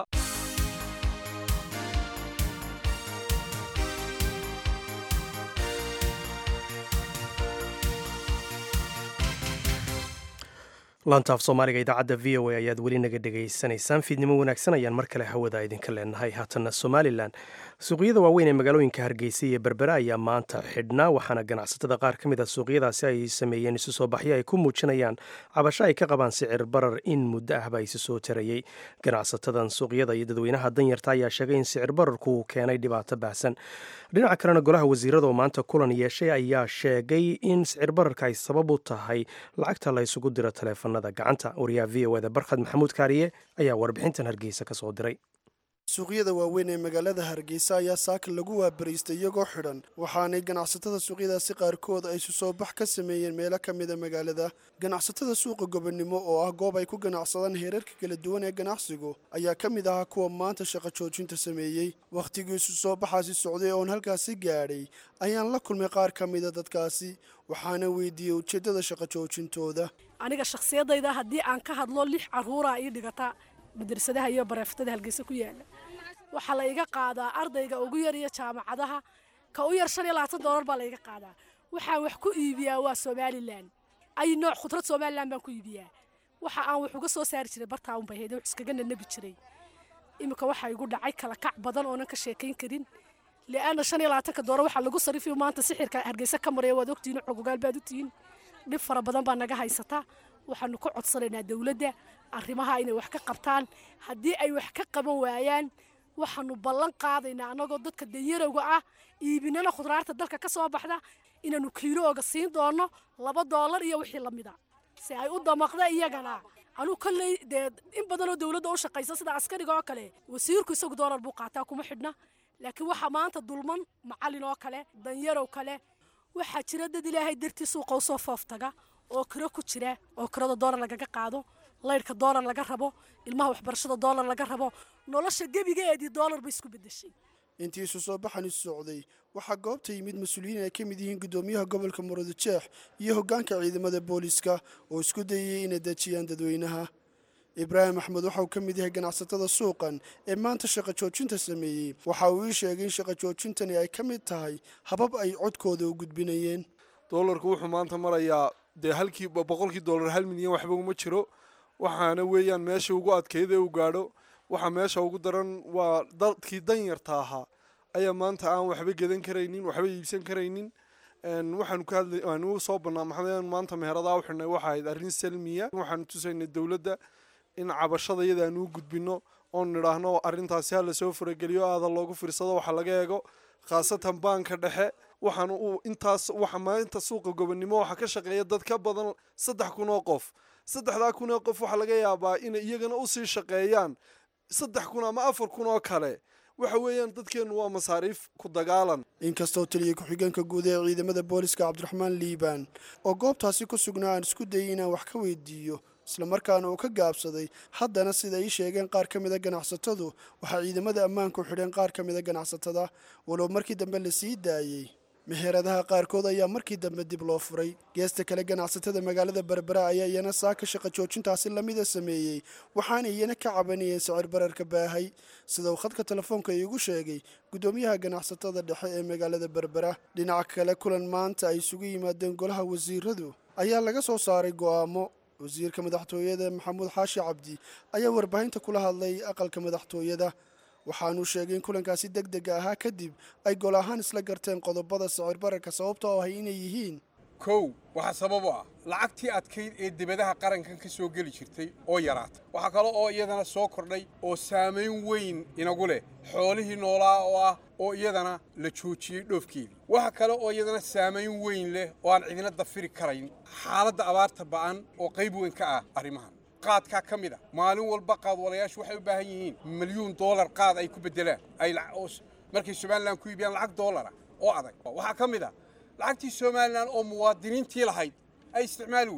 laantaaf soomaaliga idaacadda v o a ayaad weli naga dhegaysanaysaan fiidnimo wanaagsan ayaan mar kale hawada idinka leenahay haatanna somalilan suuqyada waaweyn ee magaalooyinka hargeysa iyo berbera ayaa maanta xidhnaa waxaana ganacsatada qaar ka mid a suuqyadaasi ay sameeyeen isu soo baxyo ay ku muujinayaan cabasho ay ka qabaan sicir barar in muddo ahba isu soo tarayey ganacsatadan suuqyada iyo dadweynaha danyarta ayaa sheegay in sicir bararku uu keenay dhibaato baahsan dhinaca kalena golaha wasiirada oo maanta kulan yeeshay ayaa sheegay in sicir bararka ay sabab u tahay lacagta la ysugu diro taleefanada gacanta wariyaha v o eda barkhad maxamuud kaariye ayaa warbixintan hargeysa ka soo diray suuqyada waaweyn ee magaalada hargeysa ayaa saaka lagu waabariistay iyagoo xidhan waxaanay ganacsatada suuqyadaasi qaarkood ay isu soo bax ka sameeyeen meelo ka mida magaalada ganacsatada suuqa gobonimo oo ah goob ay ku ganacsadaan heerarka kala duwan ee ganacsigu ayaa ka mid ahaa kuwa maanta shaqo joojinta sameeyey wakhtigii isu soo baxaasi socday oon halkaasi gaadhay ayaan la kulmay qaar ka mida dadkaasi waxaana weydiiyey ujeeddada shaqo joojintooda aniga shakhsiyadayda haddii aan ka hadlo lix caruuraa ii dhigata madrasadaha iyo bareeftada halgeysa ku yaala waxaa la iga qaadaa ardayga ugu yar iyo jaamacadaha ka u yar shan iyo labaatan doolar baa la iga qaadaa waxaan wax ku iibiyaa waa somalilan ay nooc khudrad somalilan baan ku iibiyaa waxa aan wax uga soo saari jiray bartaa unbay hayd wax iskaga nanabi jiray iminka waxaa igu dhacay kala kac badan oonan ka sheekayn karin li'aana shan iyo labaatanka doolar waxaa lagu sarifiyo maanta sixirka hargeysa ka maraya waad ogtihiin xogogaal baad u tihiin dhib fara badan baa naga haysata waxaanu ka codsanaynaa dowladda arrimaha inay wax ka qabtaan haddii ay wax ka qaban waayaan waxaanu ballan qaadaynaa annagoo dadka danyarowga ah iibinana khudraarta dalka ka soo baxda inaanu kiilooga siin doono laba doolar iyo wixii la mida si ay u damaqda iyagana anuu kolley dee in badanoo dowladda u shaqaysa sida askariga oo kale wasiirku isagu doolar buu qaataa kuma xidhna laakiin waxaa maanta dulman macallin oo kale danyarow kale waxaa jira dad ilaahay dartii suuqa usoo fooftaga oo kiro ku jira oo kirada doolar lagaga qaado laydhka doolar laga rabo ilmaha waxbarashada doolar laga rabo nolosha gebigeedii doolar bay isku bedeshay intii isu soo baxani socday waxaa goobta yimid mas-uuliyiin ay ka mid yihiin guddoomiyaha gobolka murudujeex iyo hoggaanka ciidamada booliska oo isku dayayay inay dejiyaan dadweynaha ibraahim axmed waxa uu ka mid yahay ganacsatada suuqan ee maanta shaqo joojinta sameeyey waxa uu ii sheegay in shaqo joojintani ay ka mid tahay habab ay codkooda u gudbinayeen doolarku wuxuu maanta marayaa dee halkii boqolkii doolar hal milyan waxba uma jiro waxaana weeyaan meesha ugu adkayd ee uu gaadho waxa meesha ugu daran waa dadkii danyarta ahaa ayaa maanta aan waxba gedan karaynin waxba iibsan karaynin waxaanu ka hadlay waanu soo banaamaxday maanta meheradaha u xidhnay waxa ahayd arrin salmiya waxaanu tusaynay dowladda in cabashada iyada aanu u gudbino oon nidhaahno arrintaasi ha lasoo farageliyo aada loogu fiirsado waxa laga eego khaasatan baanka dhexe waxaana uu intaas waxa maalinta suuqa gobonimo waxaa ka shaqeeya dad ka badan saddex kun oo qof saddexdaa kun oo qof waxaa laga yaabaa inay iyagana usii shaqeeyaan saddex kun ama afar kun oo kale waxa weeyaan dadkeennu waa masaariif ku dagaalan inkastoo taliya ku-xigeenka guud ee ciidamada booliska cabdiraxmaan liibaan oo goobtaasi ku sugnaa aan isku dayay inaan wax ka weydiiyo islamarkaana uu ka gaabsaday haddana sida ii sheegeen qaar ka mida ganacsatadu waxaa ciidamada ammaanku xidheen qaar ka mida ganacsatada walow markii dambe la sii daayey meheradaha qaarkood ayaa markii dambe dib loo furay geesta kale ganacsatada magaalada berbera ayaa iyana saaka shaqo joojintaasi lamida sameeyey waxaana iyana ka cabanayeen sicir bararka baahay sida uu khadka telefoonka iigu sheegay guddoomiyaha ganacsatada dhexe ee magaalada berbera dhinaca kale kulan maanta ay isugu yimaadeen golaha wasiiradu ayaa laga soo saaray go'aamo wasiirka madaxtooyada maxamuud xaashi cabdi ayaa warbaahinta kula hadlay aqalka madaxtooyada waxaanuu sheegay in kulankaasi deg dega ahaa kadib ay gol ahaan isla garteen qodobada sicir bararka sababta oo ahay inay yihiin kow waxaa sabab u ah lacagtii adkayd ee dibadaha qarankan ka soo geli jirtay oo yaraatay waxaa kale oo iyadana soo kordhay oo saamayn weyn inagu leh xoolihii noolaa oo ah oo iyadana la joojiyey dhoofkeedii waxa kale oo iyadana saamayn weyn leh oo aan cidina dafiri karayn xaaladda abaarta ba'an oo qayb weyn ka ah arrimahan qaadkaa ka mid a maalin walba qaadwalayaashu waxay u baahan yihiin milyuun doolar qaad ay ku beddelaan ay markay somalilan ku iibiyaan lacag doolara oo adag waxaa ka mid a lacagtii somalilan oo muwaadiniintii lahayd ay isticmaali weyday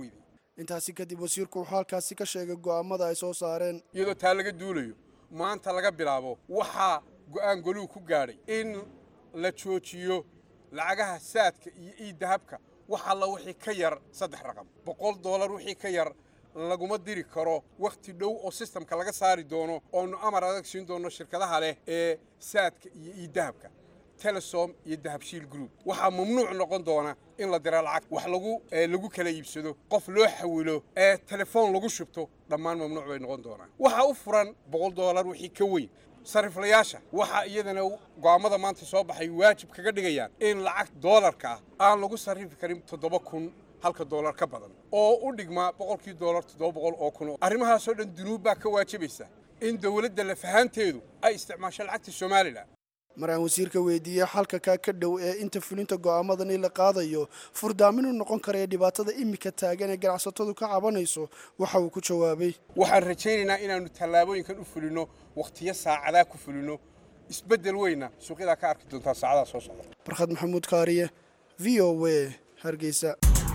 intaasi kadib wasiirku wuxuu halkaasi ka sheegay go'aamada ay soo saareen iyadoo taa laga duulayo maanta laga bilaabo waxaa go'aan goluhu ku gaadhay in la joojiyo lacagaha saadka iyo iidahabka wax alla wixii ka yar saddex raqam boqol doolar wixii ka yar laguma diri karo wakhti dhow oo sistamka laga saari doono oonu amar adag siin doono shirkadaha leh ee saadka iyo iidahabka telesom iyo dahabshiil group waxaa mamnuuc noqon doona in la dira lacag wax lagu lagu kala iibsado qof loo xawilo ee telefoon lagu shubto dhammaan mamnuuc bay noqon doonaan waxaa u furan boqol doolar wixii ka weyn sariflayaasha waxaa iyadana go'aammada maanta soo baxay waajib kaga dhigayaan in lacag doolarka ah aan lagu sarrifi karin toddoba kun halka doolar ka badan oo u dhigmaa boqolkii doolar toddoba boqol oo kun arrimahaasoo dhan dunuub baa ka waajibaysa in dowladda lafahaanteedu ay isticmaasho lacagta somalilan mar aan wasiirka weydiiyey xalka kaa ka dhow ee inta fulinta go'aamadani la qaadayo furdaaminuu noqon karaya dhibaatada imika taagan ee ganacsatadu ka cabanayso waxa uu ku jawaabay waxaan rajaynaynaa inaannu tallaabooyinkan u fulinno wakhtiyo saacadaa ku fulinno isbeddel weyna suuqyadaa ka arki doontaa saacadaha soo socda barkhad maxamuud kaariye v o w hargeysa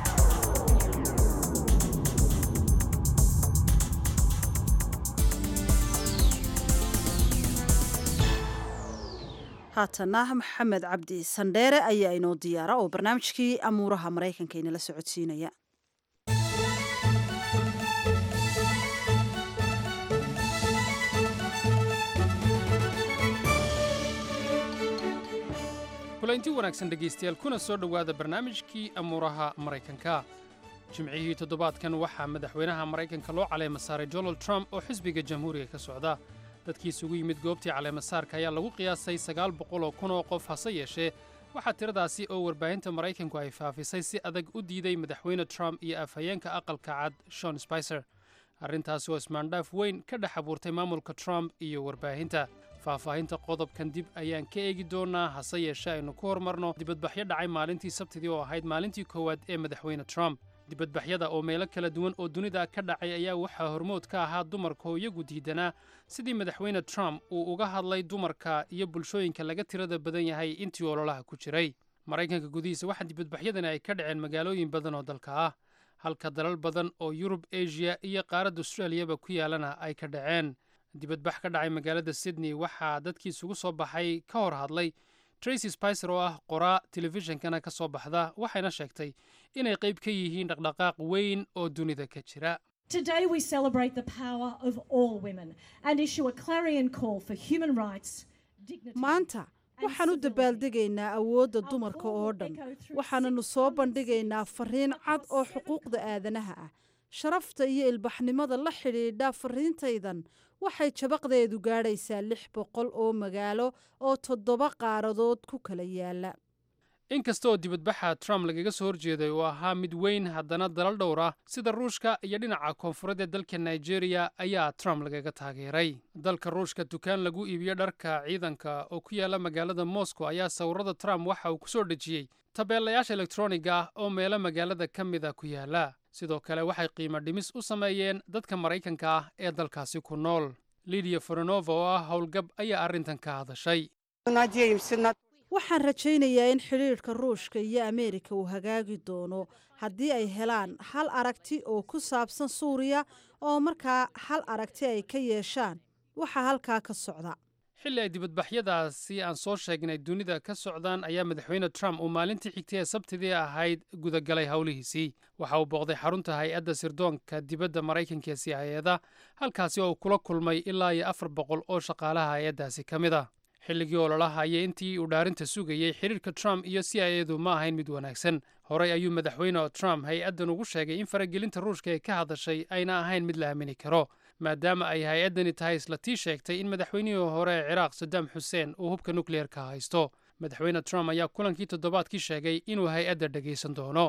haatana maxamed cabdi sandheere ayaa inoo diyaara oo barnaamijkii amuuraha maraykanka inala socodsiinaya kulanti wanaagsan dhegaystayaal kuna soo dhowaada barnaamijkii amuuraha maraykanka jimcihii toddobaadkan waxaa madaxweynaha maraykanka loo caleema saaray donald trump oo xisbiga jamhuuriga ka socda dadkii isugu yimid goobtii caleemasaarka ayaa lagu qiyaasay sagaal boqol oo kun oo qof hase yeeshee waxaa tiradaasi oo warbaahinta maraykanku ay faafisay si adag u diiday madaxweyne trump iyo afhayeenka aqalka cad shon spicer arrintaasi oo ismaandhaaf weyn ka dhex abuurtay maamulka trump iyo warbaahinta faahfaahinta qodobkan dib ayaan ka eegi doonaa hase yeeshee aynu ku hormarno dibadbaxyo dhacay maalintii sabtidii oo ahayd maalintii koowaad ee madaxweyne trump dibadbaxyada oo meelo kala duwan oo dunida ka dhacay ayaa waxaa hormood ka ahaa dumarka oo iyagu diidanaa sidii madaxweyne trump uu uga hadlay dumarka iyo bulshooyinka laga tirada badan yahay intii ololaha ku jiray maraykanka gudihiisa waxaa dibadbaxyadani ay ka dhaceen magaalooyin badan oo dalka ah halka dalal badan oo yurub asia iyo qaaradda australiyaba ku yaalana ay ka dhaceen dibadbax ka dhacay magaalada sydney waxaa dadkii isugu soo baxay ka hor hadlay tracy spicer oo ah qoraa telefishinkana ka soo baxda waxayna sheegtay inay qayb ka yihiin dhaqdhaqaaq weyn oo dunida ka jira Today we celebrate the power of all women and issue a clarion call for human rights, dignity. maanta waxaan u dabaaldegaynaa awoodda dumarka oo dhan waxaananu soo bandhigaynaa fariin cad oo xuquuqda aadanaha ah sharafta iyo ilbaxnimada la xidhiidha fariintaydan waxay jabaqdeedu gaadhaysaa lix boqol oo magaalo oo toddoba qaaradood ku kala yaala inkasta oo dibadbaxa trump lagaga soo horjeeday uu ahaa mid weyn haddana dalal dhowr ah sida ruushka iyo dhinaca koonfureed ee dalka nigeria ayaa trump lagaga taageeray dalka ruushka dukaan lagu iibiyo dharka ciidanka oo ku yaala magaalada moscow ayaa sawirada trump waxa uu ku soo dhejiyey tabeelayaasha elektroniga ah oo meelo magaalada ka mida ku yaala sidoo kale waxay qiimo dhimis u sameeyeen dadka maraykanka ah ee dalkaasi ku nool lidiya foronova oo ah howlgab ayaa arrintan ka hadashay waxaan rajaynayaa in xidhiidhka ruushka iyo ameerika uu hagaagi doono haddii ay helaan hal aragti oo ku saabsan suuriya oo markaa hal aragti ay ka yeeshaan waxaa halkaa ka socda xilli ay dibadbaxyadaasi aan soo sheegnay dunida ka socdaan ayaa madaxweyne trump uu maalintii xigtay ee sabtidii ahayd gudagalay howlihiisii waxa uu booqday xarunta hay-adda sirdoonka dibadda maraykanka ee siyaayada halkaasi oo uu kula kulmay ilaa iyo afar boqol oo shaqaalaha hay-addaasi ka mid ah xilligii ololaha iyo intii uu dhaarinta sugayey xidhiirka trump iyo c i adu ma ahayn mid wanaagsan horey ayuu madaxweyne trump hay-addan ugu sheegay in faragelinta ruushka ee ka hadashay ayna ahayn mid la aamini karo maadaama ay hay-addani tahay isla tii sheegtay in madaxweynihii hore ee ciraaq saddam xuseen uu hubka nukliyeerka haysto madaxweyne trump ayaa kulankii toddobaadkii sheegay inuu hay-adda dhegaysan doono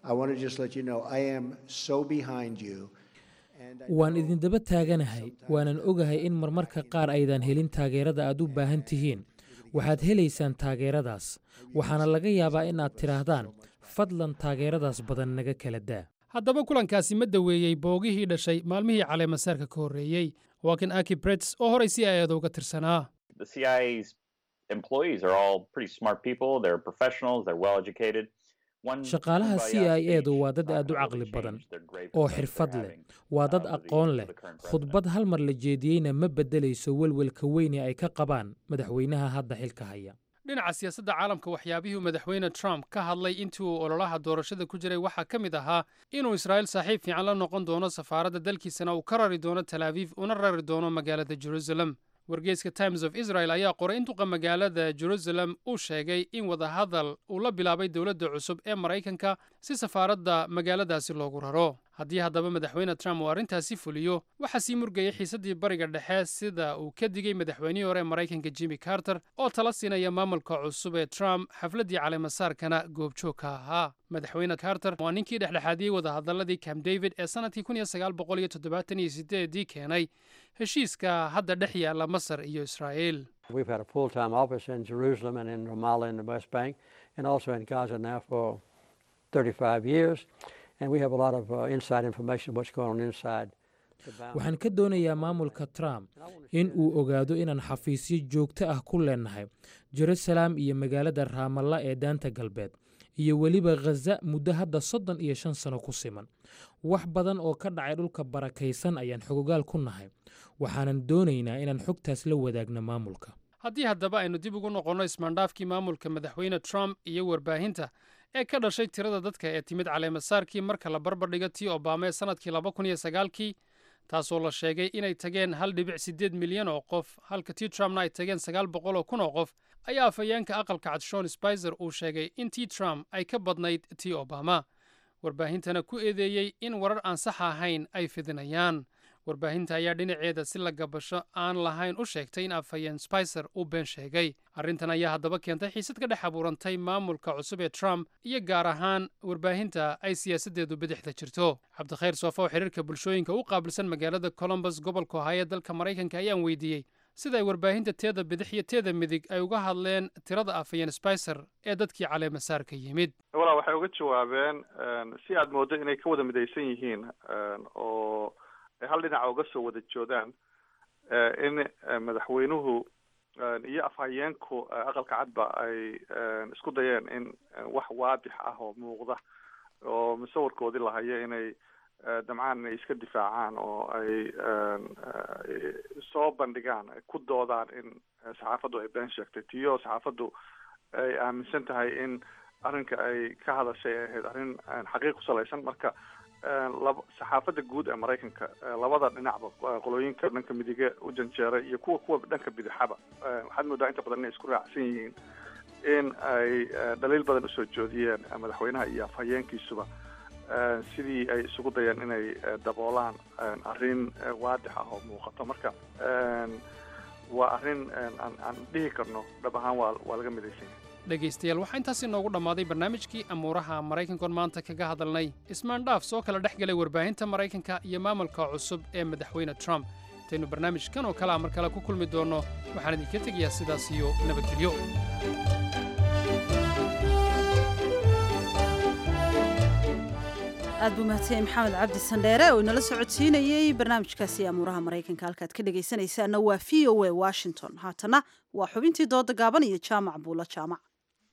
waan idindaba taaganahay waanan ogahay in marmarka qaar aydan helin taageerada aad u baahan tihiin waxaad helaysaan taageeradaas waxaana laga yaabaa inaad tidhaahdaan fadlan taageeradaas badan naga kala daa haddaba kulankaasi ma daweeyey boogihii dhashay maalmihii caleemasaarka ka horreeyey waa kan aki brets oo horay si ayada uga tirsanaa The CIA's employees are all pretty smart people. They're professionals. They're well educated. shaqaalaha c i edu waa dad aad u caqli badan oo xirfad leh waa dad aqoon leh khudbad hal mar la jeediyeyna ma beddelayso welwelka weyn ee ay ka qabaan madaxweynaha hadda xilka haya dhinaca siyaasadda caalamka waxyaabihii uu madaxweyne trump ka hadlay intii uu ololaha doorashada ku jiray waxaa ka mid ahaa inuu israa'iil saaxiib fiican la noqon doono safaaradda dalkiisana uu ka rari doono tel aviv una rari doono magaalada jerusalem wargeyska times of israel ayaa qoray in duqa magaalada jerusalem uu sheegay in wadahadal uu la bilaabay dowladda cusub ee maraykanka si safaaradda magaaladaasi loogu raro haddii haddaba madaxweyne trump uu arrintaasi fuliyo waxaa sii murgayay xiisaddii bariga dhexe sida uu ka digay madaxweynihii hore maraykanka jimmy carter oo tala siinaya maamulka cusub ee trump xafladdii caleemasaarkana goobjoog ka ahaa madaxweyne carter waa ninkii dhexdhexaadiyey wadahadaladii camp david ee sannadkii kun iyo sagaal boqol iyo toddobaatan iyo sideedii keenay heshiiska hadda dhex yaalla masar iyo israa'iil We've had a full-time office in Jerusalem and in Ramallah in the West Bank and also in Gaza now for 35 years. And we have a lot of uh, inside information what's going on inside the boundaries. waxaan ka doonayaa maamulka trump in uu ogaado inaan xafiisyo joogto ah ku leenahay jerusalem iyo magaalada raamalla ee daanta galbeed iyo weliba khaza muddo hadda soddon iyo shan sano ku siman wax badan oo ka dhacay dhulka barakaysan ayaan xogogaal ku nahay waxaanan doonaynaa inaan xogtaas la wadaagno maamulka haddii haddaba aynu dib ugu noqonno ismaandhaafkii maamulka madaxweyne trump iyo warbaahinta ee ka dhashay tirada dadka ee timid caleemasaarkii marka la barbardhigo tii obama ee sannadkii laba kun iyo sagaalkii taasoo la sheegay inay tageen hal dhibic siddeed milyan oo qof halka tii trumpna ay tageen sagaal boqol oo kun oo qof ayaa afhayeenka aqalka cad shon spizer uu sheegay in tii trump ay ka badnayd tii obama warbaahintana ku eedeeyey in warar aan sax ahayn ay fidinayaan warbaahinta ayaa dhinaceeda si la gabasho aan lahayn u sheegtay in afhayeen spicer uu been sheegay arrintan ayaa haddaba keentay xiisad ka dhex abuurantay maamulka cusub ee trump iyo gaar ahaan warbaahinta ay siyaasaddeedu bidixda jirto cabdikhayr soofo oo xiriirka bulshooyinka u qaabilsan magaalada colombus gobolka ohaayo dalka maraykanka ayaan weydiiyey sida ay warbaahinta teeda bidix iyo teeda midig ay uga hadleen tirada afhayeen spicer ee dadkii caleemasaarka yimid walaa waxay uga jawaabeen si aad mooddo inay ka wada midaysan yihiin oo ay hal dhinaca uga soo wada joodaan in madaxweynuhu iyo afhayeenku aqalka cadba ay isku dayeen in wax waadix ah oo muuqda oo musawirkoodii lahayo inay damcaan inay iska difaacaan oo ay soo bandhigaan ku doodaan in saxaafaddu ay been sheegtay tiyo saxaafaddu ay aaminsan tahay in arrinka ay ka hadashay ay ahayd arrin xaqiiq ku salaysan marka laba saxaafadda guud ee maraykanka labada dhinacba qolooyinka dhanka midige u janjeeray iyo kuwa kuwa dhanka bidixaba waxaad moodaa inta badan inay isku raacsan yihiin in ay dhaliil badan usoo joodiyeen madaxweynaha iyo afhayeenkiisuba sidii ay isugu dayeen inay daboolaan arrin waadix ah oo muuqato marka waa arrin aan aan dhihi karno dhab ahaan waa waa laga midaysan yahay dhegaystayaal waxaa intaas inoogu dhammaaday barnaamijkii amuuraha maraykankoon maanta kaga hadalnay ismaandhaaf soo kala dhex galay warbaahinta maraykanka iyo maamulka cusub ee madaxweyne trump intaynu barnaamijkan oo kale a mar kale ku kulmi doonno waxaan idinka tegayaa sidaas iyo nabadgelyo aad buu mahadsanyahay maxamed cabdi sandheere oo inala socodsiinayey barnaamijkaasi amuuraha maraykanka halkaad ka dhegaysanaysaana waa v o a washington haatana waa xubintii dooda gaaban iyo jaamac buulo jaamac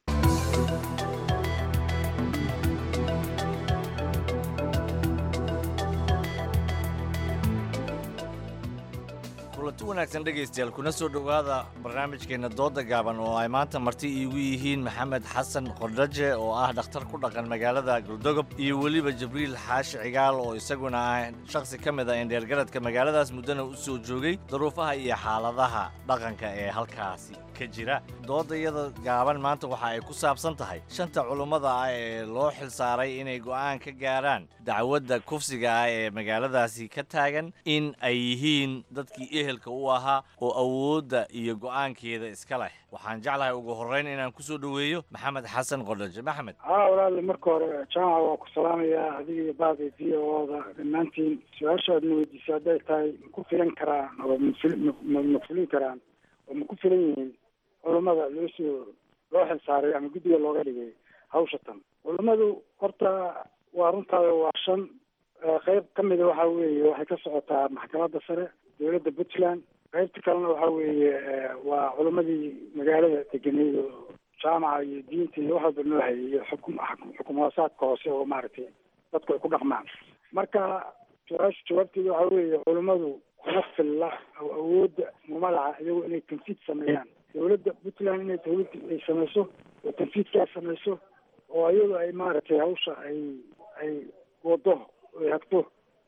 kulanti wanaagsan dhegaystayaal kuna soo dhowaada barnaamijkeenna dooda gaaban oo ay maanta marti iigu yihiin maxamed xasan qordhaje oo ah dhakhtar ku dhaqan magaalada galdogob iyo weliba jibriil xaashi cigaal oo isaguna ah shakhsi ka mid a indheergaradka magaaladaas muddana u soo joogay duruufaha iyo xaaladaha dhaqanka ee halkaasi ka jira doodayada gaaban maanta waxa ay ku saabsan tahay shanta culummada ah ee loo xilsaaray inay go'aan ka gaaraan dacwadda kufsiga ah ee magaaladaasi ka taagan in ay yihiin dadkii ehelka u ahaa oo awoodda iyo go'aankeeda iska leh waxaan jeclahay ugu horrayn inaan ku soo dhoweeyo maxamed xasan qodhaje maxamed haa walaali marka hore jaamaca waa ku salaamayaa adiga iyo baada v o da dhammaantiin su-aasha aadna weydiisay hadday tahay ma ku filan karaan oo ma ma fulin karaan oo ma ku filan yihiin culummada loo soo loo xilsaaray ama guddiga looga dhigay hawsha tan culummadu horta waa runtaada waa shan qeyb ka mida waxa weeye waxay ka socotaa maxkamadda sare dowladda puntland qaybta kalena waxa weeye waa culimmadii magaalada deganeyd oo jaamaca iyo diinta iyo wax walba noo hayay iyo xukum xukum hoosaadka hoose oo maaragtay dadku ay ku dhaqmaan marka su-aasha jawaabteeda waxa weeye culummadu kuma filla oo awoodda uma laha iyagu inay tanfiid sameeyaan dowladda puntland inay dowlad ay samayso oo tanfiidkaa samayso oo iyadu ay maaragtay hawsha ay ay wado ay hagto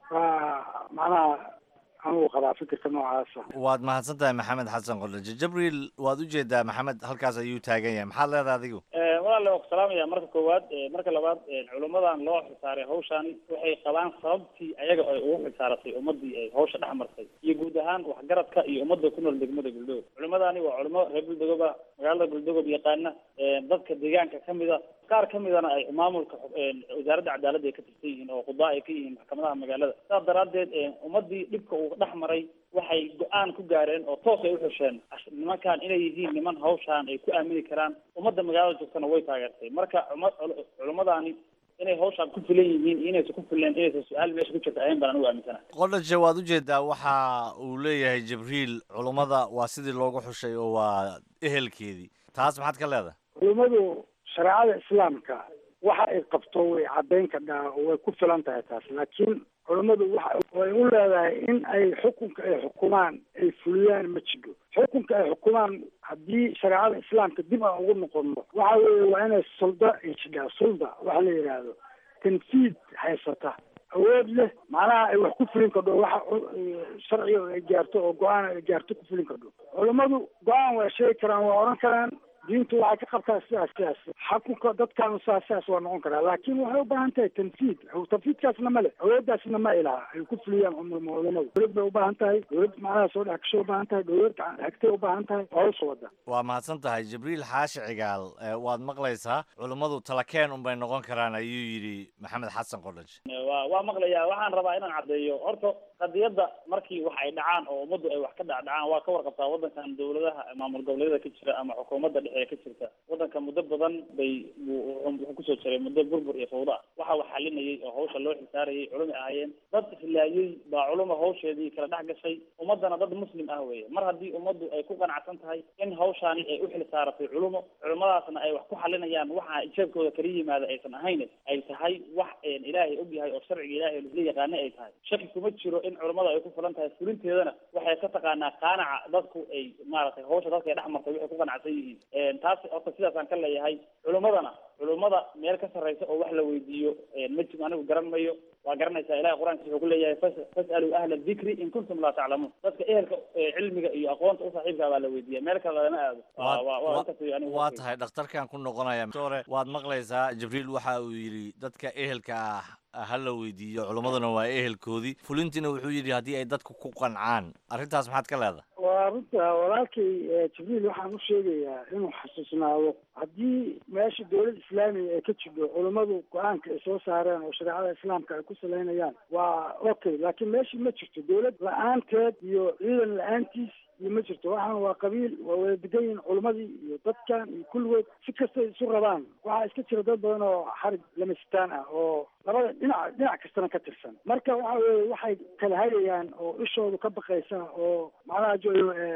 waa macnaha anugu qabaa fikirka noocaasa waad mahadsan tahay maxamed xasan qordhaje jabriil waad ujeedaa maxamed halkaas ayuu taagan yahay maxaad leedahay adigu walaale waa ku salaamaya marka koowaad marka labaad culummadan loo xilsaaray hawshan waxay qabaan sababtii ayaga ay ugu xilsaaratay ummadii ay hawsha dhex martay iyo guud ahaan waxgaradka iyo ummadda ku nool degmada guldogod culimmadani waa culimo reer guldogoba magaalada guldogob yaqaana dadka deegaanka kamida qaar kamidana ay maamulka wasaaradda cadaaladda ay ka tirsan yihiin oo qudaa ay ka yihiin maxkamadaha magaalada saas daraadeed ummadii dhibka uu dhex maray waxay go-aan ku gaareen oo toos ay uxusheen nimankan inay yihiin niman hawshaan ay ku aamini karaan ummadda magaalada joogtana way taageertay marka culummadani inay hawshaan ku filan yihiin iyo inaysan ku fileen inaysan su-aal meesha ku jirta ahayn baan anigu aaminsana qordhaje waad ujeedaa waxa uu leeyahay jibriil culummada waa sidii loogu xushay oo waa ehelkeedii taas maxaad ka leedahay culummadu shareecada islaamka waxa ay qabto way caddayn kadhaa oo way ku filan tahay taas laakiin culummadu waxa way u leedahay in ay xukunka ay xukumaan ay fuliyaan ma jiro xukunka ay xukumaan haddii shareecada islaamka dib aan ugu noqono waxa weeye waa inay sulda ay jidhaa sulda waxa la yidhaahdo tanfiid haysata awood leh macnaha ay wax ku fulin kadho waxa sharciga ay gaarto oo go-aan ay gaarto ku fulin kadho culummadu go-aan waa sheegi karaan waa odhan karaan diintu waxay ka qabtaa sidaas sidaas xakunka dadkaanu sidaas sidaas waa noqon karaa laakiin waxay u baahan tahay tanfiid tanfiidkaasna ma le awooddaasna ma ilaha ay ku fuliyaan culamadu dowlad bay u baahan tahay dowlad macnaha soo dhex gasho u baahan tahay dowlad hagtay u baahan tahay hawsha wada waa mahadsan tahay jibriil xaashi cigaal waad maqlaysaa culummadu talakeen unbay noqon karaan ayuu yidhi maxamed xasan qordhaj wa waa maqlayaa waxaan rabaa inaan caddeeyo horta qadiyadda markii wax ay dhacaan oo ummaddu ay wax ka dhacdhacaan waa ka warqabtaa waddankan dowladaha maamul goboleedyada ka jira ama xukuumadda dhexe ee ka jirta waddanka muddo badan bay wuxuu kusoo jiray muddo burbur iyo fawda ah waxa wax xalinayay oo hawsha loo xilsaarayay culumi ahaayeen dad islaayey baa culuma hawsheedii kala dhex gashay ummaddana dad muslim ah weeye mar haddii ummaddu ay ku qanacsan tahay in hawshaani ay u xilsaaratay culumo culimadaasna ay wax ku xalinayaan waxa ijeebkooda kala yimaada aysan ahayn ay tahay wax ilaahay og yahay oo sharciga ilaahay la yaqaana ay tahay shaki kuma jiro in culimada ay ku filan tahay fulinteedana waxay ka taqaanaa qaanaca dadku ay maaragtay hawsha dadka ay dhex martay waxay ku qanacsan yihiin taas horta sidaasaan ka leeyahay culimmadana culimmada meel ka sarreysa oo wax la weydiiyo ma jiro anigu garan mayo waa garanaysaa ilahay qur-aanka wuxuu ku leeyahay fas'aluu ahla dikri in kuntum laa taclamuun dadka ehelka cilmiga iyo aqoonta u saaxiibkaa baa la weydiiya meel kale lagama aado waa tahay dhakhtarkan ku noqonaya sore waad maqlaysaa jibriil waxa uu yidhi dadka ehelka ah ha la weydiiyo culummaduna waa ehelkoodii fulintiina wuxuu yidhi haddii ay dadku ku qancaan arrintaas maxaad ka leedahay waa runta walaalkay jibriil waxaan u sheegayaa inuu xasuusnaado haddii meesha dowlad islaamiga ay ka jidho culummadu go-aanka ay soo saareen oo shareecada islaamka ay ku salaynayaan waa okay laakiin meeshii ma jirto dowlad la-aanteed iyo ciidan la-aantiis iyo ma jirto waxaan waa qabiil waa wada degan yihin culimmadii iyo dadkan iyo kulligood si kastay isu rabaan waxaa iska jira dad badan oo xarig lamastaan ah oo labada dhinac dhinac kastana ka tirsan marka waxa weye waxay kala hayayaan oo ishoodu ka baqaysa oo macnaha jo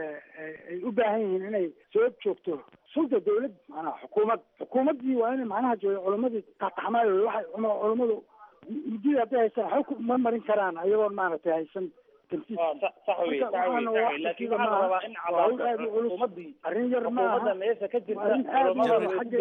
ay u baahan yihiin inay soo joogto sulda dowlad macnaha xukuumad xukuumaddii waa inay macnaha jo culimadii taxtaxmaayo waxay culimmadu muddadii hadday haystaan waxba ma marin karaan ayagoon maaragtay haysan sax wey sax wey sax wey laakiin waxaa la rabaa in cadaado xukuumaddii arrin yar maaha xukuumadda meesha ka jirta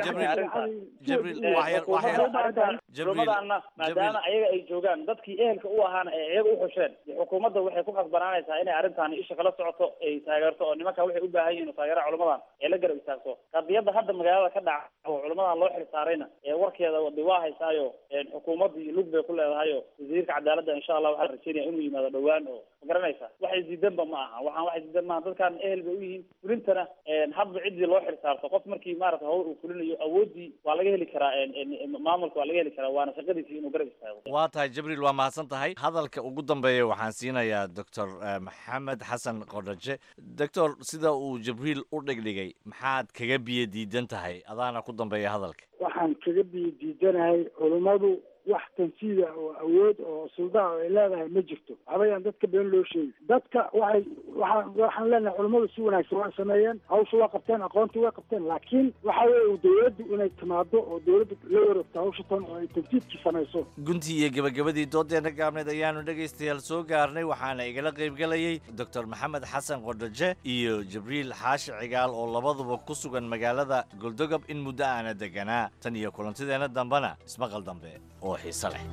culimadaana maadaama ayaga ay joogaan dadkii ehelka u ahaana ay iyaga uxusheen xukuumadda waxay ku khasbanaanaysaa inay arrintaani isha kala socoto ay taageerto oo nimanka waxay u baahan yihin taageera culimadan ee la garab istaagto qadiyadda hadda magaalada ka dhaca oo culimadan loo xilsaarayna ee warkeeda de waa haysaayo xukuumaddii lug bay ku leedahayo wasiirka cadaaladda insha allah waxaa rajeynaya inuu yimaado dhowaan oo ma garanaysa waxay diidanba ma aha waxaan waxay diidan maaha dadkan ehel bay u yihiin fulintana hadba ciddii loo xilsaarto qof markii maarata hawl uu fulinayo awoodii waa laga heli karaa maamulka waa laga heli karaa waana shaqadiisii inuu garab istaago waa tahay jibriil waa mahadsan tahay hadalka ugu dambeeya waxaan siinayaa doctor maxamed xasan qordhaje doctor sida uu jibriil u dhigdhigay maxaad kaga biyo diidan tahay adaana ku dambeeya hadalka waxaan kaga biyo diidanahay culummadu wax tansiida oo awood oo suldaa oo ay leedahay ma jirto waxbayaan dadka been loo sheegi dadka waxay waxaan waxaan leenahay culammadu si wanaagsan waa sameeyeen hawsha waa qabteen aqoontii waa qabteen laakiin waxa weeye dowladdu inay timaado oo dowladdu la wareegto hawsha tan oo ay tansiidkii samayso guntii iyo gebagabadii doodeenna gaabneed ayaanu dhegaystayaal soo gaarnay waxaana igala qaybgelayay doctor maxamed xasan qodhoje iyo jibriil xaashi cigaal oo labaduba ku sugan magaalada goldogob in muddo aana deganaa tan iyo kulantideenna dambena ismaqal dambe oo xiise leh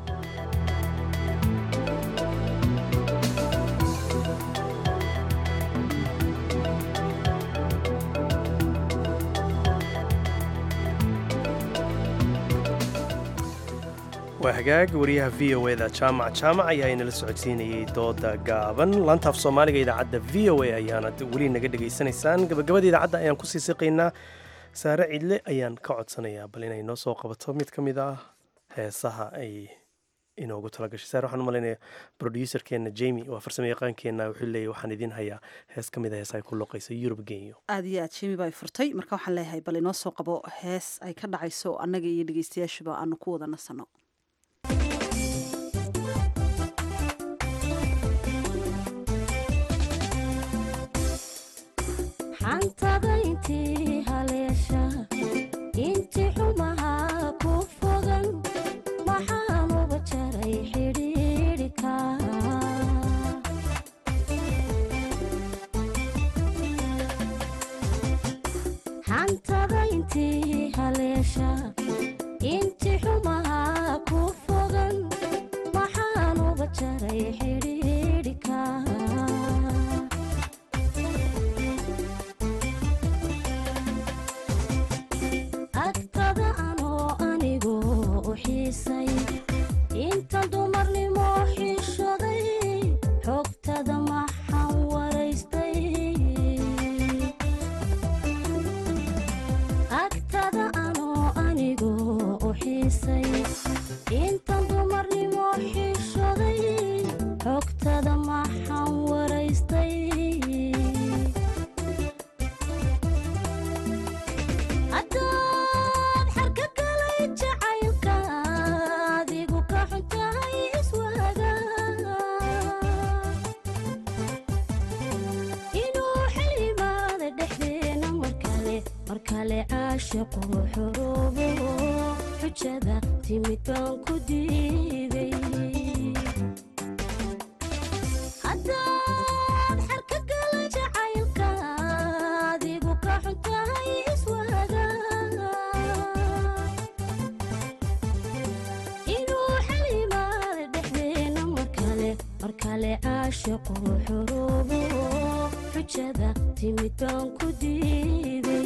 waa hagaag wariyaha v o eda jaamac jaamac ayaa inala socodsiinayey dooda gaaban laantaaf soomaaliga idaacadda v o a ayaana weli naga dhegaysanaysaan gabagabada idaacadda ayaan kusii siqaynaa saare cidle ayaan ka codsanayaa bal inay noo soo qabato mid ka mid ah heesaha ay inoogu talagashay saare waxaan u malaynayaa broduuserkeenna jemi waa farsamo yaqaankeenna wuxuu leeyahy waxaan idiin hayaa hees ka mid a heesaha ay ku loqayso yurub genyo aad iyo aad jemi baa furtay marka waxaan leeyahay bal inoo soo qabo hees ay ka dhacayso annaga iyo dhegeystayaashuba aanu ku wada nasanno xantada intii haleesha intii xumaha ku fogan maxaanuba jaray xidhiidhika xantada intii haleesha intii xumaha ku fogan maxaanuba jaray xidhiidhika agtada anoo anigu u xiisay inta dumarnimo xishoday xogtada maxaan waraystay agtada anoo anigu u xiisay inta dumarnimo xishoday xogtada maxaan waraystay haddaad xarka galay jacaylka adigu ka xuntahay iswaaga inuu xilimaada dhexdeena markale markale caashiqu xuruubo xujada timid baan ku diiday haddaad xarka galay jacaylka adigu ka xuntahay iswaaga inuu xalimaada dhexdeena markale markale caashiqu xuruubo xujada timid baan ku diiday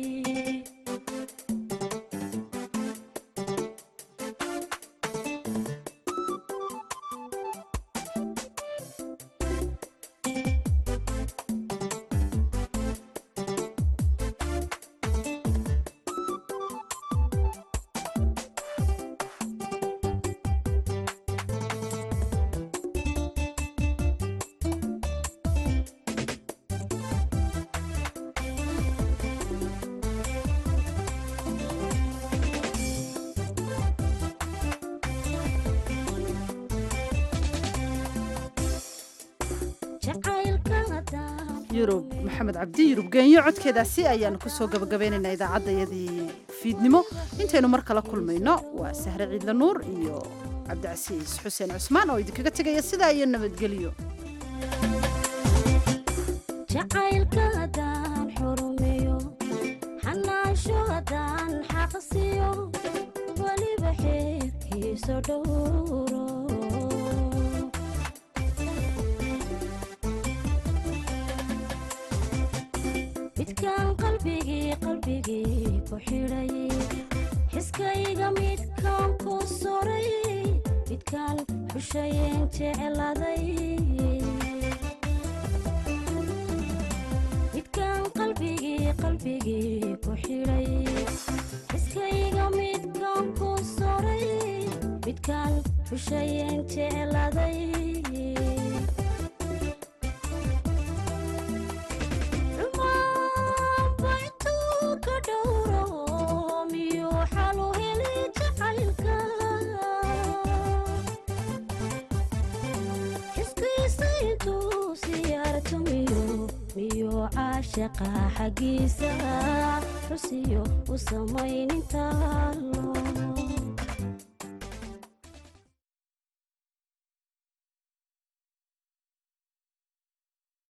jacaylka haddaan yurub maxamed cabdi yurub geenyo codkeedaasi ayaanu kusoo gabagabaynaynaa idaacaddayadii fiidnimo intaynu mar kala kulmayno waa sahre ciidla nuur iyo cabdicasiis xuseen cusmaan oo idinkaga tegaya sidaa iyo nabadgelyo jacaylka haddaan xurumeyo xanaansho haddaan xaqsiyo weliba xeerkiisa dhowro midkaan qalbigii qalbigii ku xidhay xiskayga midkaan ku soray midkaan xushayeen jecladay midkaan qalbigii qalbigii ku xidhay xiskayga midkaan ku soray midkaan xushayeen jecladay xumaanba intuu ka dhowro miyuu xalu heli jacaylka caashaqa xaggiisa xusiyo u samaynintaalo